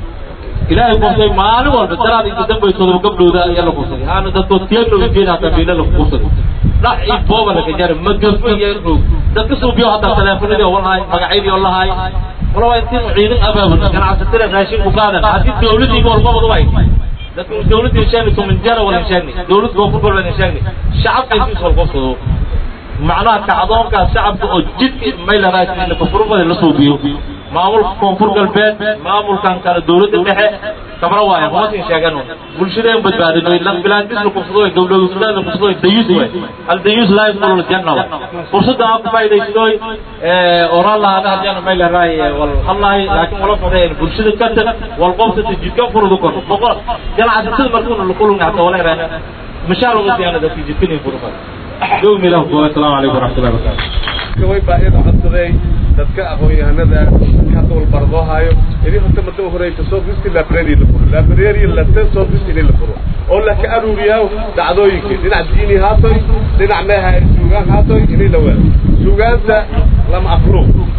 ilaahay kursay maalin walba daraad inta dambe todoba gabdhooda ayaa la kursaday aana dadkoo tiyaglo jeeda hataa miila la kursaday dhac iyo booba laga jara magafa iyo roog dadka suubiyo hataa teleefonadii oo lahay magacyadii oo lahay wala waa intiin ciidan abaabul ganacsatada raashin ku qaadan haddii dawladii walbabadu way dadka dawladii sheegni tumin jara wala sheegni dawlad koonfur galbeed sheegni shacabka intii soo qofsado macnaha kacdoonkaas shacabka oo jidka may la raashin kufurubada la suubiyo maamulka koonfur galbeed maamulkan kale dawladda dhexe kabra waaya kumasin sheegan bulshadeen badbaadino lan bilaantis la kufsado gabdhowsada la kufsado dayus way hal dayus laa yadkhulu aljanna fursada aan ku faa'iidaysadoy oran lahaada haddana may la raay wal hallahi laakiin wala fadeen bulshada kanta wal qofta jidka furudu kor boqol ganacsatada markuu la kulun hatta wala raana mashaar ugu diyaana dadka jidkani furudu دوم له السلام عليكم ورحمة الله وبركاته way baa iyada codsaday dadka aqoon-yahanada dadka hadda wal bardoohayo idin horta mada horeysa soo gusti library la furo library lase soo gusti in la furo oo la ka aruuriyaa dhacdooyinka dhinac diini haatoy dhinac meeha suugaan haatoy inay la waado suugaanta lama afro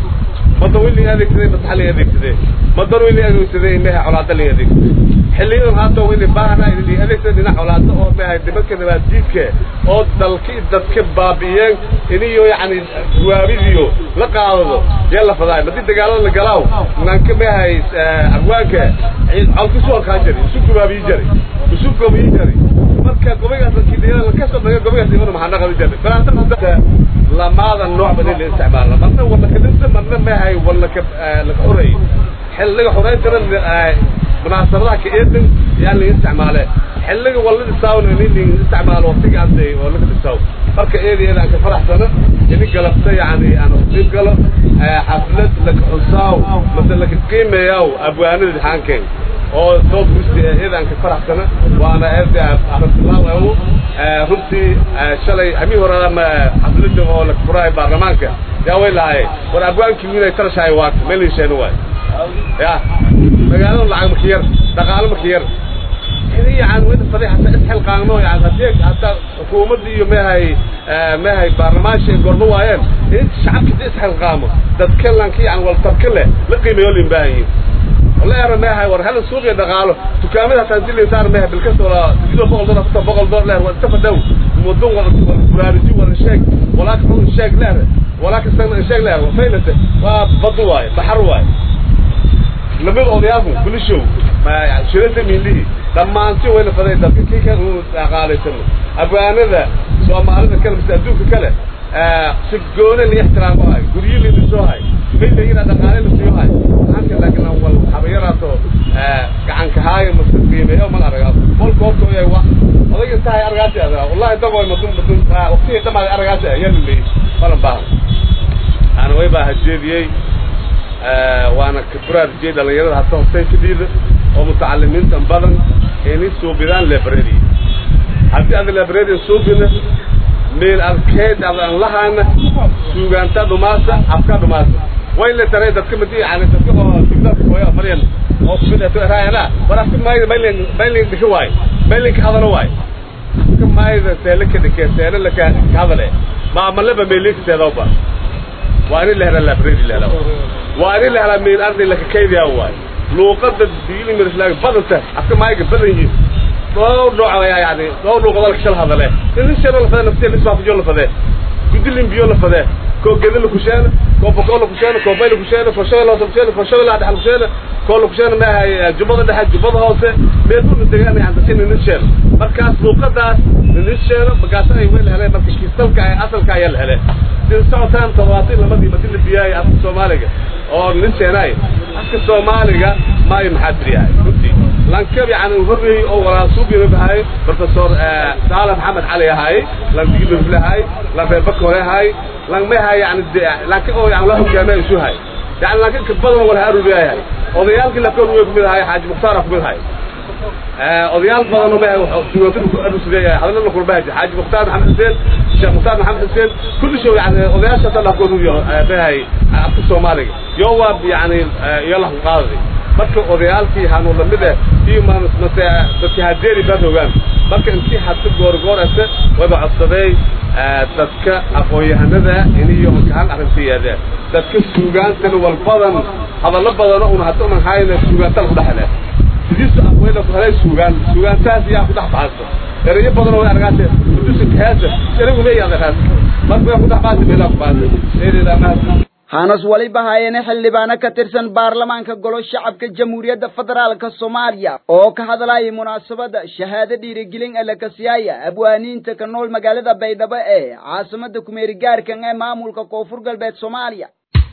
mada wili adeegsaday masax la adeegsaday madan wili adeegsaday meeha colaada la adeegsaday xilliyadan hadda wili baahna in adeegsaday dhinac colaada oo meeha nimanka nabaaddiidka oo dalki dadka baabi'iyeen iniyo yacni guwaabidiyo la qaadado yee la fadaay madii dagaalada la galaaw nanka meehay arwaanka colkisu halkaa jari isu gubaabiyi jari isu gobiyi jari marka gobaygaas lakidiyada lakasoo dhaga gobaygaas imana maxaa naqadi jari falaanta lamaada nooc badi la isticmaala marna wala kadinta marna meehay wala ka laka xoreey xilliga xoreyntana munaasabadaha ka eedan yaa laga isticmaale xilliga wala dhisaawna in laga isticmaalo waqtiga hadda oo laga dhisaaw marka eedeeda aan ka faraxsano ini galabta yani aan uqeyb galo xaflad laka xusaaw mase laka qiimeeyaaw abwaanada dhixaankeen oo soo gusti eeda aan ka faraxsano waana eeda arabtilaaw runtii shalay hamii hore xaflada oo laka furaayo baarlamaanka yaa way lahaye war abwaankii wiinay talashahay waata meelisheen waay ya magaalada lacag maka yar dhaqaalo maka yar ini yani wada fadixata isxilqaano yani hadii hadda xukuumadda iyo meehay meehay baarlamaanka ay gordo waayeen in shacabka hadii isxilqaamo dadka lanka yani waltarka leh la qiimeeyo lin baahan yihin wala era meehay war hada suuqiya dhaqaalo dukaamada hataa hadii lainsaar meehay bilkasta wala sidoo boqol dolar hataa boqol dolar leer waa istafa dhow muddo wala kuraariji wala sheeg walaa ka xun sheeg leer walaa ka san sheeg leer faynate waa badu waaye baxar waaye lamid odayaalku bulishow shirada miilihi dhammaanti wayna faday dadka kii kan uu dhaqaalaysano abwaanada soomaalida kale mise adduunka kale si goone la ixtiraamo hay guryo la dhisoo hay mid la yidhaa dhaqaale la siiyo hay halka laakiin aan wal habayaraato gacanka haayo mase qiimeeyo mal aragaa kolka horta yahay wa odag intahay aragaasi adaa wallahi dagoy madun madun waqtigii dhamaaday aragaasi ayaa la leeyay balan baahan ana way baa hajeediyey waana kabraar jey dhalinyarada hata hostay fidhiida oo mutacalimiintan badan inay suubidaan library haddii aad library suubina meel arkeed ad aan lahaana suugaanta dhumaasa afka dhumaasa way la taray dadka madi yani dadka oo tigdadka hooyo maryan oo kumid raayana war afka maayda maylin maylin dhika waay maylin ka hadalo waay afka maayda seele ka dhike seele la ka hadale ma amalaba meelin seedawba waa in la helaa library la helaa waa in la helaa meel arday la ka kaydiyaa waay luuqada diini mirslaag badanta afka maayga badan yihiin dhowr nooc ayaa yani dhowr luuqadoo la kashal hadale nin shano la fadee naftiya lisbaafujo la fadee gudilin biyo la fadee koo geda la kusheena koo bokoo la kusheena koo bay la kusheena koo shabeelle hoose kusheena koo shabeelle dhexe kusheena koo la kusheena maahay jubbada dhexe jubbada hoose meel dhulka degaan yani dadka nin sheeno markaas luuqadaas nin sheeno markaas ay weel heleen marka kiisalka ay asalka ayaa la heleen sida socotaan toddobaatan lamadii madi la biyaay afka soomaaliga oo nin sheenaay afka soomaaliga maayo maxaa biriyahay runtii lankab yani horreeyey oo walaasuubina bahay professor saala maxamed cali ahaay lan digilofle ahaay lan reer bakore ahaay lan mahay yani lanka oo yani la hogaamay isu hay yani lanka ka badan wala haruuriyahay odayaalkii lakoon way kumid ahaay xaaji mukhtaar kumid ahaay odayaal badan oo mahay suugaantadu ku arusideeyahay hadalna kurbahaji xaaji mukhtaar maxamed xuseen sheekh mukhtaar maxamed xuseen kulli show yani odayaasha hadda lakoon uyo mahay afka soomaaliga yo waa yani iyo lahu qaadadi marka odayaalkii hanu lamid ah iyo mase dadki hadeeri baad hogaan marka intii hadda goorgoor ase wada codsaday dadka aqoon-yahanada iniyo hal arrintiyaadeen dadka suugaantana wal badan hadallo badano una hadda unan hayna suugaantala ku dhexle sidiisu aqweyna ku helay suugaan suugaantaas yaa ku dhex baxayso erayo badan oo argaase kudusinka heesa eragu leeyahay argaas marka way ku dhex baxaysa meelaa ku baxaysa eedeeda mahadsan hanas waliba hayeene xildhibaano ka tirsan baarlamaanka golo shacabka jamhuuriyadda federaalka soomaaliya oo ka hadlayay munaasabadda shahaado dhiirigelin alakasiyaaya abwaaniinta ka nool magaalada baydhabo ee caasimada kumeeri gaarkan ee maamulka koonfur galbeed soomaaliya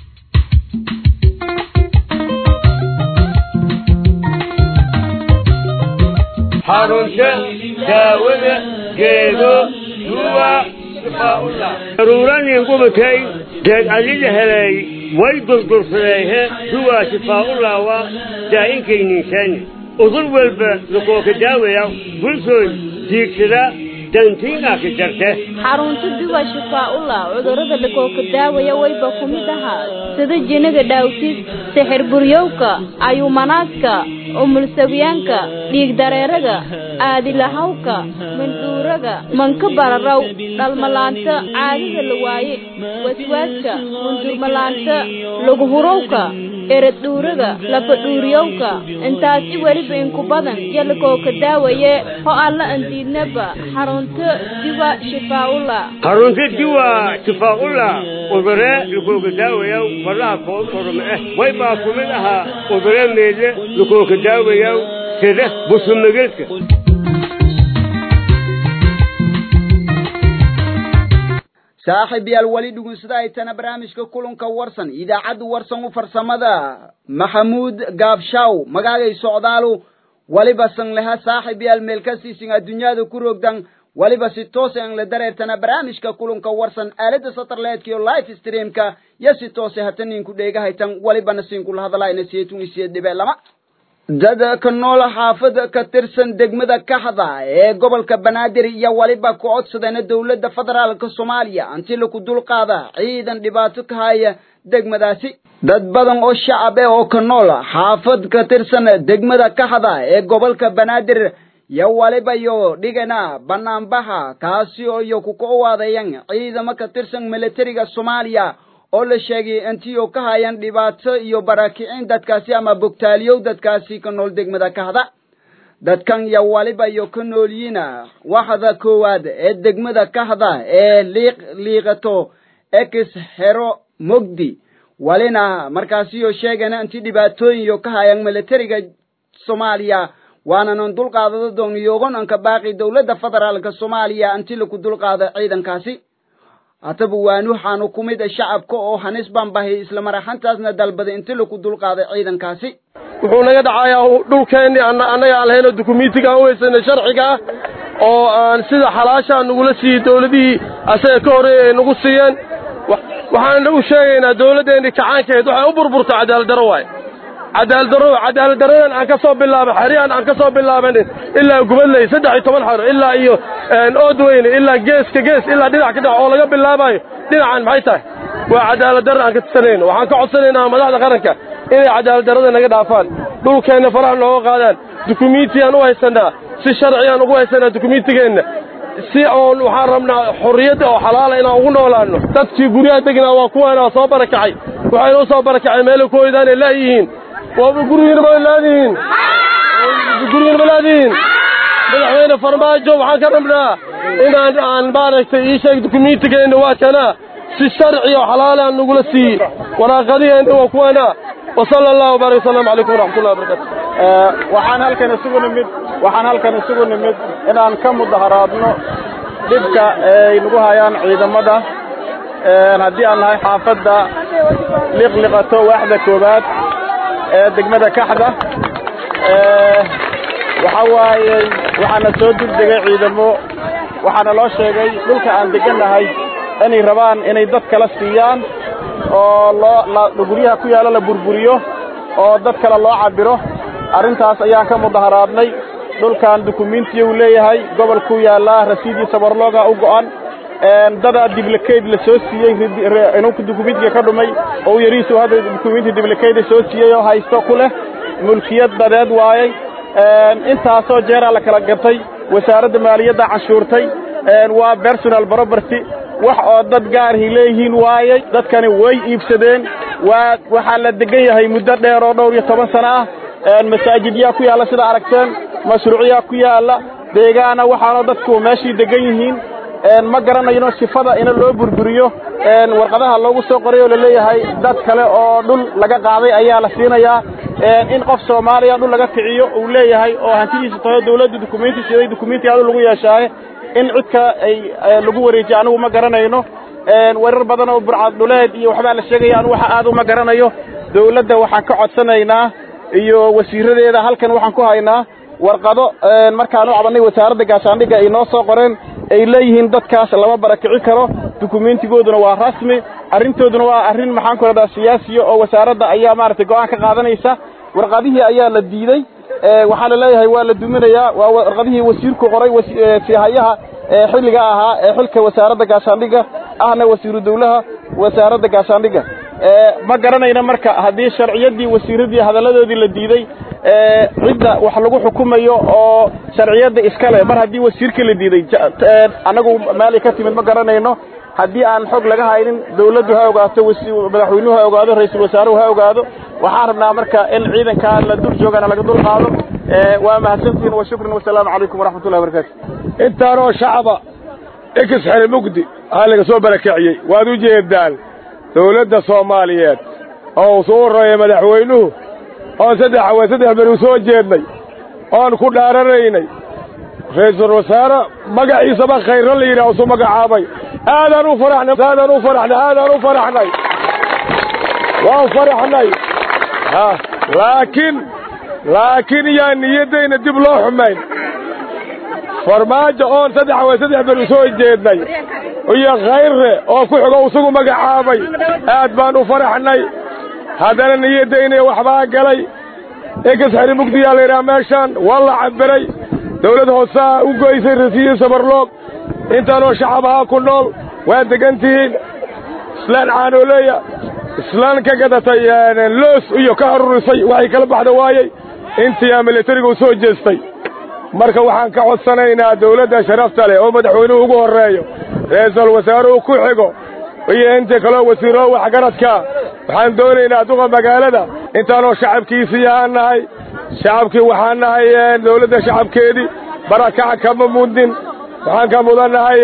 xarunta daawada geedo duwa daruuranin gubatay deed adida helay way durdursadeehe duwaa shifaa'ulaawa daa'inkaynniisani udur walba lakooka daawaya bulshooy diigsada dantiinaka jarte xarunta duwa shifaa'ullah cudurrada lakooka daawaya wayba ku mid ahaa sida jinaga dhaawtis sixir buryowka ayuumanaadka umulsawyaanka dhiigdareeraga aadilahawka mandhuuraga manka bararaw dhalmalaanta caadida la waaye waswaaska mundurmalaanta laguhurowka eradhuuraga lafadhuuriyowka intaasi weliba inku badan yo lakooka daawaye ho alla andiidnaba xarunta diwa shifaa'ullah xarunta diwa shifaa'ullah udure lakooka daawaya faraha koon korma eh way baa ku mid ahaa udure meedle lakooka daawaya sida busumagelka saaxiib yaal weli dhugunsada ay tana barnaamijka kulanka warsan idaacadda warsan u farsamada maxamuud gaabshaw magaagay socdaalu waliba san leha saaxiib yaal meel kastiisin adduunyada ku rogdan waliba si toose an la dareertana barnaamijka kulanka warsan aalada satarleedka iyo live streamka iyo si toose hata ninku dheegahaytan walibana siinkula hadalaayna siyeetun isiye dhibe lama dad ka nool xaafada ka tirsan degmada kaxda ee gobolka banaadir iyo waliba ku codsadeen dowladda federaalka soomaaliya intii laku dulqaada ciidan dhibaato ka haya degmadaasi dad badan oo shacab eh oo ka nool xaafad ka tirsan degmada kaxda ee gobolka banaadir iyo waliba iyo dhigana banaanbaxa kaasi oo iyo ku koowaadayan ciidamo ka tirsan militariga soomaaliya oo la sheegay intii oo ka hayan dhibaato iyo barakicin dadkaasi ama bogtaaliyow dadkaasi ka nool degmada kahda dadkan iyo waliba iyo ka noolyiina waxda koowaad ee degmada kahda ee liiq liiqato ex hero mogdi walina markaasi iyo sheegana intii dhibaatooyin iyo ka hayan militariga soomaaliya waananan dulqaadada dooniyogon anka baaqi dowladda federaalka soomaaliya intii laku dulqaado ciidankaasi hataba waanu waxaanu ku mid shacabka oo hanis baan bahay isla maraxantaasna dalbaday intii laku dulqaaday ciidankaasi wuxuu naga dhacayaa dhulkeenni annaga aan lahayno dukumentiga aan u haysanay sharciga ah oo aan sida xalaashaa nagula siiyey dowladihii asaga ka horreeyay ay nagu siiyeen waxaan u sheegaynaa dowladdeennii kacaankeed waxay u burburtay cadaaladdarro waaye cadaaladdarro cadaaladdarradan aan ka soo bilaabay xeryahan aan ka soo bilaabanin ilaa gubadley saddex iyo toban xero ilaa iyo oodweyne ilaa geeska gees ilaa dhinac ka dhinac oo laga bilaabayo dhinacan maxay tahay waa cadaaladdarra aan ka tisanayno waxaan ka codsanaynaa madaxda qaranka inay cadaaladdarrada naga dhaafaan dhulkeenna faraha nooga qaadaan dukumiintiyaan u haysannaa si sharciyaan ugu haysannaa dukumiintigeenna si oon waxaan rabnaa xorriyadda oo xalaala inaan ugu noolaanno dadkii guryaha degnaa waa kuwaana soo barakacay waxayna u soo barakacay meelo ku hoydaanay laayihiin waaba gurigiina ma laadihiin gurigiina ma laadihiin madaxweyne farmaajo waxaan ka rabnaa inaan aan maaragtay ii sheeg dukumiintigeenna waa kanaa si sharci oo xalaala aan nagula siiyey waraaqadiheenna waa kuwana وصلى الله وبارك وسلم عليكم ورحمة الله وبركاته waxaan halkan isugu nimid waxaan halkan isugu nimid inaan ka mudaharaadno dhibka ay nagu hayaan ciidamada haddii aan nahay xaafadda liqliqato waaxda koowaad ee degmada kaxda waxa waaye waxaana soo degdegay ciidamo waxaana loo sheegay dhulka aan degannahay inay rabaan inay dad kala siiyaan oo loo guryaha ku yaalla la burburiyo oo dad kale loo cabiro arrintaas ayaan ka mudaharaadnay dhulkan dukumiintiya uu leeyahay gobolkuu yaallaa rasiidii sabarlooga u go'an dadaa diblakeyd la soo siiyey inuu dukumiintiga ka dhumay oo yariisu hadda dukumiinti diblakeyd soo siiyey oo haysto ku leh mulkiyad dadeed waayey intaasoo jeeraa la kala gatay wasaaradda maaliyadda canshuurtay waa personal property wax oo dad gaarhi leeyihiin waayey dadkani way iibsadeen waa waxaa la degan yahay muddo dheer oo dhowr iyo toban sano ah masaajidyaa ku yaalla sida aragteen mashruucyaa ku yaalla deegaana waxaanoo dadku meeshii degan yihiin ma garanayno sifada ina loo burburiyo warqadaha loogu soo qoray oo laleeyahay dad kale oo dhul laga qaaday ayaa la siinayaa in qof soomaaliya dhul laga kiciyo uu leeyahay oo hantidiisa taho dawladda dukumiinti siday dukumiinti adu lagu yeeshaaye in cidka ay lagu wareejiyo anigu ma garanayno warar badan oo burcad dhuleed iyo waxbaa la sheegaya anigu waxa aad uma garanayo dawladda waxaan ka codsanaynaa iyo wasiiradeeda halkan waxaan ku haynaa warqado markaan u cabanay wasaaradda gaashaandhigga ay noo soo qoreen ay leeyihiin dadkaas lama barakici karo dukumiintigooduna waa rasmi arrintooduna waa arrin maxaan ku rahdaa siyaasiya oo wasaaradda ayaa maaragtay go'aan ka qaadanaysa warqadihii ayaa la diidey waxaa la leeyahay waa la duminayaa waa warqadihii wasiirku qoray sihayaha xilliga ahaa ee xilka wasaaradda gaashaandhigga ahna wasiiru dawlaha wasaaradda gaashaandhigga ma garanayna marka haddii sharciyaddii wasiiradii hadalladoodii la diiday cidda wax lagu xukumayo oo sharciyadda iskale mar haddii wasiirkii la diiday annagu meelay ka timid ma garanayno haddii aan xog laga haynin dawladdu ha ogaato madaxweynuhu ha ogaado ra-iisul wasaaruhu ha ogaado waxaan rabnaa marka in ciidankaa la dul joogana laga dul qaado waa mahadsantihiin wa shukran wasalaamu calaykum waraxmat ullahi wabarakatu intaanoo shacaba ikis xere mugdi aa laga soo barakiciyey waad u jeedaan dawladda soomaaliyeed oo uu soo warraya madaxweynuhu oon saddex haween saddex beri u soo jeednay oon ku dhaaranaynay ra-iisul wasaare magaciisaba khayro la yidhaah usu magacaabay aadaan u faraxnay aadaan u faraxnay aadaan u faraxnay waan faraxnay ha laakiin laakiin yaa niyaddayna dib loo xumayn farmaajo oon saddex haween saddex beri u soo jeednay iyo khayrre oo ku xigo isagu magacaabay aad baan u faraxnay haddana niyaddayna waxbaa galay ekas xeri mugdiyaa la yidhaha meeshaan waa la cabiray dawlad hoosaa u goysay rasiyo sabarloog intaanoo shacab ahaa ku nool waa degan tihiin islaan caanooleeya islaan ka gadatay loos iyo ka arurisay waxay kala baxda waayey intiyaa militariga u soo jeestay marka waxaan ka codsanaynaa dawladda sharafta leh oo madaxweynuhu ugu horreeyo ra-iisul wasaaruhu ku xigo iyo intii kaloo wasiiro waxgaradka waxaan doonaynaa duqa magaalada intaanoo shacabkiisii ahaan nahay shacabkii waxaan nahay dawladda shacabkeedii barakac kama mudin waxaan ka mudannahay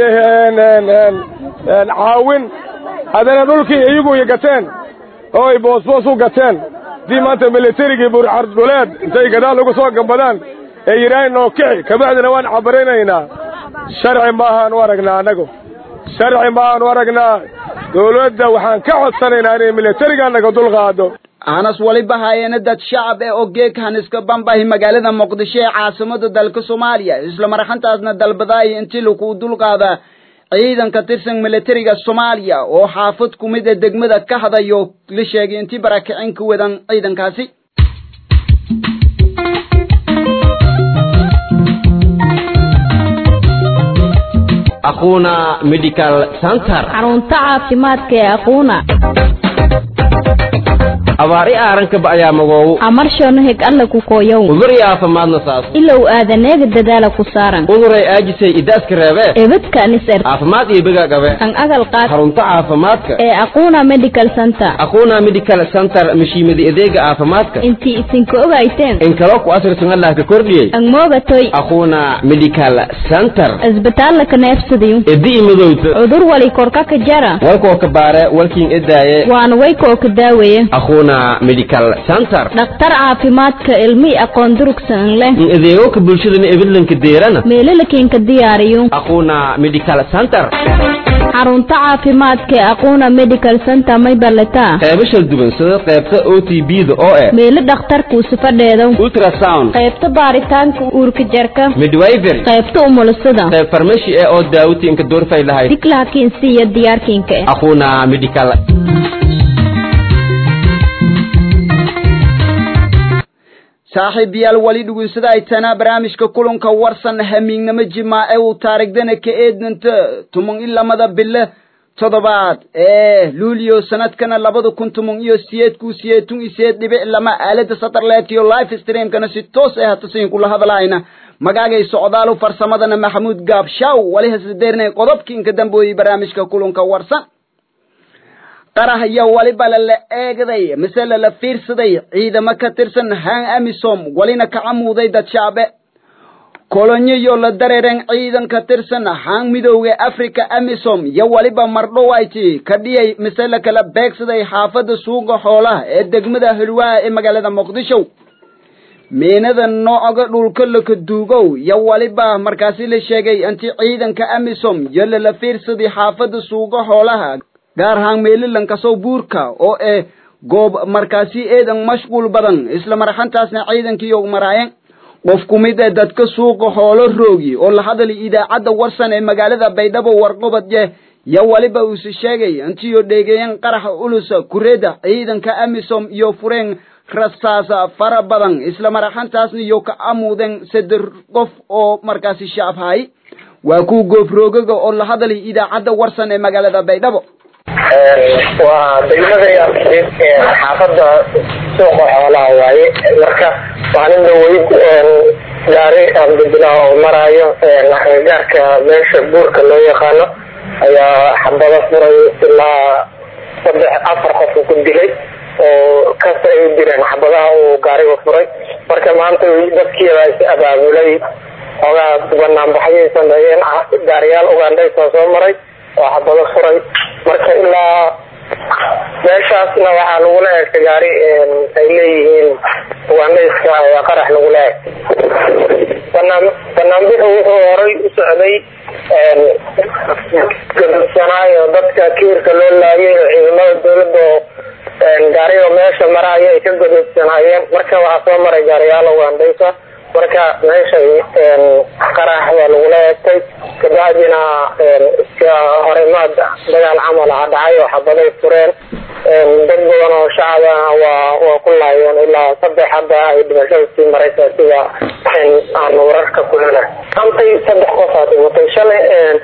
caawin haddana dhulkii iyagu i gateen oo ay boosboos u gateen haddii maanta militarigii burcardhuleed intay gadaal ugu soo gambadaan ee yidhaahay noo kici kabacdina waan cabarinaynaa sharci maahaan u aragnaa annagu sharci maahaan u aragnaa dawladda waxaan ka codsanaynaa inay militariga naga dulqaado hanas waliba hayeena dad shacab ee ogeeg haniska bambahi magaalada muqdisho ee caasimada dalka soomaaliya isla marxantaasna dalbadaaya intii lagu dulqaada ciidan ka tirsan militariga soomaaliya oo xaafad ku mid ee degmada ka hadayo la sheegay intii barakicin ka wadan ciidankaasi aquna medical center xarunta caafimaadka ee aquuna abaar i aarankaba ayaa magoow amarshono heg alla ku kooyow udur i aafimaadna saas ilow aadaneega dadaala ku saaran uduray aajisay idaaska reebee ebadka niser caafimaad iyo begaa gabe kan agal qaad xarunta caafimaadka ee aquuna medical center aquna medical center mashiimada adeega caafimaadka intii isinka ogayteen in kaloo ku asirsan allah ka kordhiyey ang moogatoy aquna medical center isbitaalla ka neefsadayo edi imadowta cudur wali korka ka jara walkoo ka baare walkiin edaaye waana waykoo ka daaweeye aquna medical center dhakhtar caafimaadka ilmi aqoon durugsan leh in adeegoka bulshadana ebidlanka deerana meelalakiinka diyaariyo aquna medical center xarunta caafimaadka ee aquuna medical center may ballataa qeybo shal duwan sida qeybta o t b da oo eh meelo dhakhtarkuusi fadheedo ultrasound qaybta baaritaanka uurka jarka midwifery qaybta umulisada qeyb farmashi eh oo daawatiinka doorfay lahayd diglaakiinsi iyo diyaarkiinka eh aquna medical saaxiib yaal wali dhugunsada ay tanaa barnaamijka kulanka warsan hamiignimo jimaace uu taarigdana ka eednanta tuman i lamada bille toddobaad ee luulio sanadkana labada kun tuman iyo siyeed ku siyeetun iyo siyeed dhibic lama aalada satarleet iyo life streamkana si toos ah hatasin kula hadlaayna magaagay socdaalu farsamadana maxamuud gaabshaw wali hasdeernay qodobkii inka dambeeyey barnaamijka kulanka warsan qarah iyo waliba lala eegday mise lala fiirsaday ciidamo ka tirsan haan amisom walina kacamuuday dad shacbe kolonyo iyo la dareeren ciidan ka tirsan haan midowga africa amisom iyo waliba mardhowayti ka dhiyay mise la kala beegsaday xaafada suuqa xoolaha ee degmada hulwaa ee magaalada muqdisho meenada nooga dhulka laka duugow iyo waliba markaasi la sheegay inti ciidanka amisom iyo lala fiirsaday xaafada suuqa xoolaha gaar ahaan meelilankasow buurka oo eh goob markaasi eedan mashquul badan isla marxantaasna ciidankiiyo maraayeen qof ku mid ee dadka suuqa hoolo roogi oo la hadalay idaacadda warsan ee magaalada baydhabo warqobadye yo waliba uuse sheegay intiyo dheegeeyeen qaraxa ulusa kureeda ciidanka amisom iyo fureen rasaasa fara badan isla marxantaasna iyo ka amuudeen saddex qof oo markaasi shaabhay waa kuwa goofroogaga oo la hadalay idaacadda warsan ee magaalada baydhabo waa degmada yaaqsiid ee xaafada suuqa xoolaha waaye marka maalin dhaweyd gaari ambidila oo maraayo gaarka meesha buurka loo yaqaano ayaa xabado furay ilaa saddex afar qof ku dilay oo kasta ay direen xabadaha uu gaariga furay marka maanta dadkiiba is abaabulay xoogaa banaanbaxyay sameeyeen gaariyaal ugandhaysa soo maray oo xabado furay marka ilaa meeshaasna waxaa lagula eegtay gaari ay leeyihiin ugandhayska ayaa qarax lagula eegtay banaan banaanbixu wuxuu horay u socday gadubsanaayo dadka kiirka loo laayay oo ciidamada dawladda oo gaariga meesha maraayo ay ka gadubsanaayeen marka waxaa soo maray gaariyaal ugandhaysa marka meesha qarax waa lagula eegtay kabacdina iska horimaad dagaal camal ah dhacay oo xabaday fureen dad badan oo shacaba waa waa ku laayeen ilaa saddex hadda ay dhimashada sii maraysa sida aan wararka ku hela antay saddex qof aa dhimatay shalay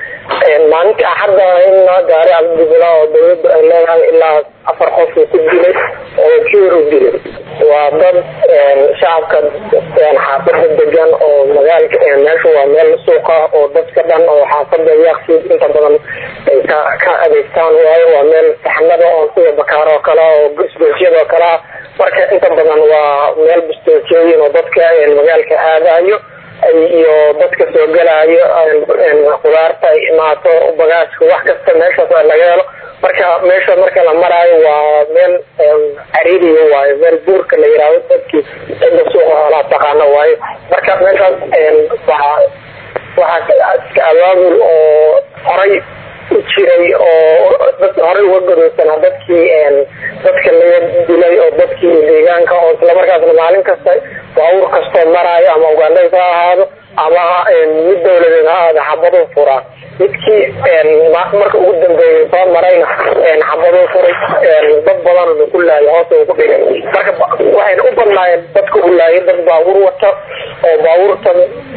maalinta axadda in gaari cabdibila oo dawladda ay leedahay ilaa afar qof uu ku dilay oo jeer u dilay waa dad shacabka xaafada degan oo magaalka meesha waa meel suuqa oo dadka dhan oo xaafada yaaqsiid inta badan ay ka ka adeegtaan waayo waa meel saxnada oo sida bakaar oo kale oo isgoysyada oo kale ah marka inta badan waa meel bistoojooyin oo dadka magaalka aadayo iyo dadka soo gelayo khudaarta ay imaato bagaashka wax kasta meeshaas laga helo marka meesha marka la maraayo waa meel cariiriya waayo meel buurka la yihahdo dadkii cidda suuqa hoolaa taqaano waayo marka meeshaas waa waxaa iska abaabul oo horay u jiray oo dad horay uga gadoodsanaa dadkii dadka laga dilay oo dadkii deegaanka oo islamarkaasna maalin kasta baabuur kastoo maraayo ama ugaandhays ha ahaado ama mid dawladeed ha ahaado xabado furaa midkii marka ugu dambeeyay soo marayna xabado furay dad badan ku laayay hoos ugu dhigay marka waxayna u badnaayeen dadka u laayay dad baabuur wata oo baabuurta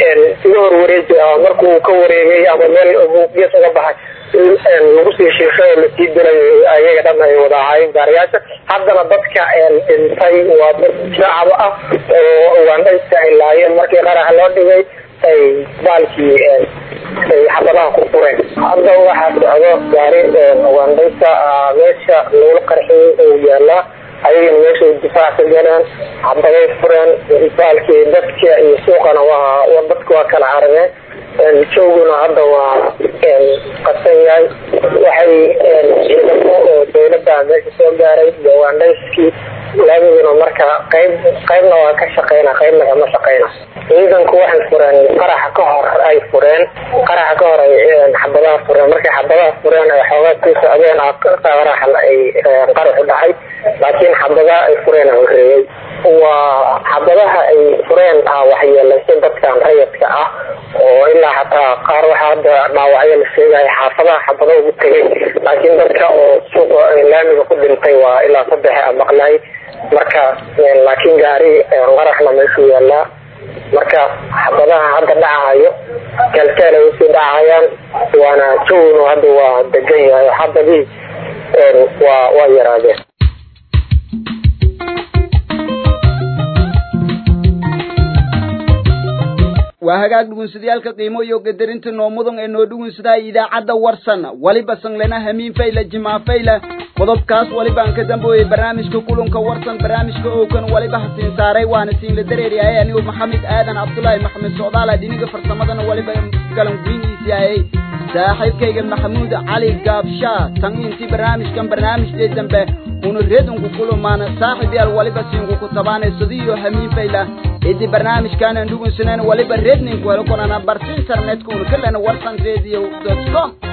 iga horwareeji markuu ka wareegay ama meel gees uga baxay lagu sii shiishay oo lasii dilay ayaga dhan ay wada ahaayeen gaariyaasha haddana dadka dhintay waa dad shacab ah oo ugaandhayska ay laayeen markii qaraxa loo dhigay ay baalkii ay xabadaha ku fureen hadda waxaa socdo gaari ugaandhaysa meesha lagula qarxiyey oo yaalaa ayagana meeshay difaac ka galeen xabaday fureen baalkii dadka iyo suuqana waa dadka waa kala carabeen jooguna hadda waa qasan yahay waxay ciidamo oo dawladda meesha soo gaaray ugaandhayskii laamiguna marka qayb qaybna waa ka shaqeyna qaybna kama shaqeyna ciidanku waxay fureen qaraxa ka hor ay fureen qaraxa ka hor ay xabadaha fureen markay xabadaha fureen ay xoogaa ku socdeen qaraxa ay qaraxu dhacay laakiin xabadaha ay fureen horeeyey waa xabadaha ay fureen ah waxyeelaysa dadkan rayadka ah oo ilaa xataa qaar waxaa hadda dhaawacyo la sheegaya xaafadaha xabado ugu tegay laakiin dadka oo suuqa laamiga ku dhintay waa ilaa saddex maqlay marka laakiin gaari qaraxna meeshuu yaalaa marka xabadaha hadda dhacayo kalteel ay usii dhacayaan waana jawnu hadda waa degan yahay xabadii waa waa yaraadeen waa hagaag dhugunsadayaalka qiimo iyo qadarinta noo mudan ee noo dhugunsadaa idaacadda warsan waliba sanglena hamiin fayla jimaa fayla qodobkaas waliba aan ka dambeeyey barnaamijka kulanka warsan barnaamijka ookan waliba hasiin saaray waana siinla dareeryahay anigu maxamed aadan cabdulaahi maxamed socdaala dhiniga farsamadana waliba galan guynhiisi ayay saaxiibkayga maxamuud cali gaabshaa tan intii barnaamijkan barnaamijkee dambe una redunku kulumaana saaxib yaal waliba siinku ku tabaanay sadiyo hamiin fayla idi barnaamijkaanan dhugunsaneen waliba redninku helo konana barta internetka una kalena warsan radio com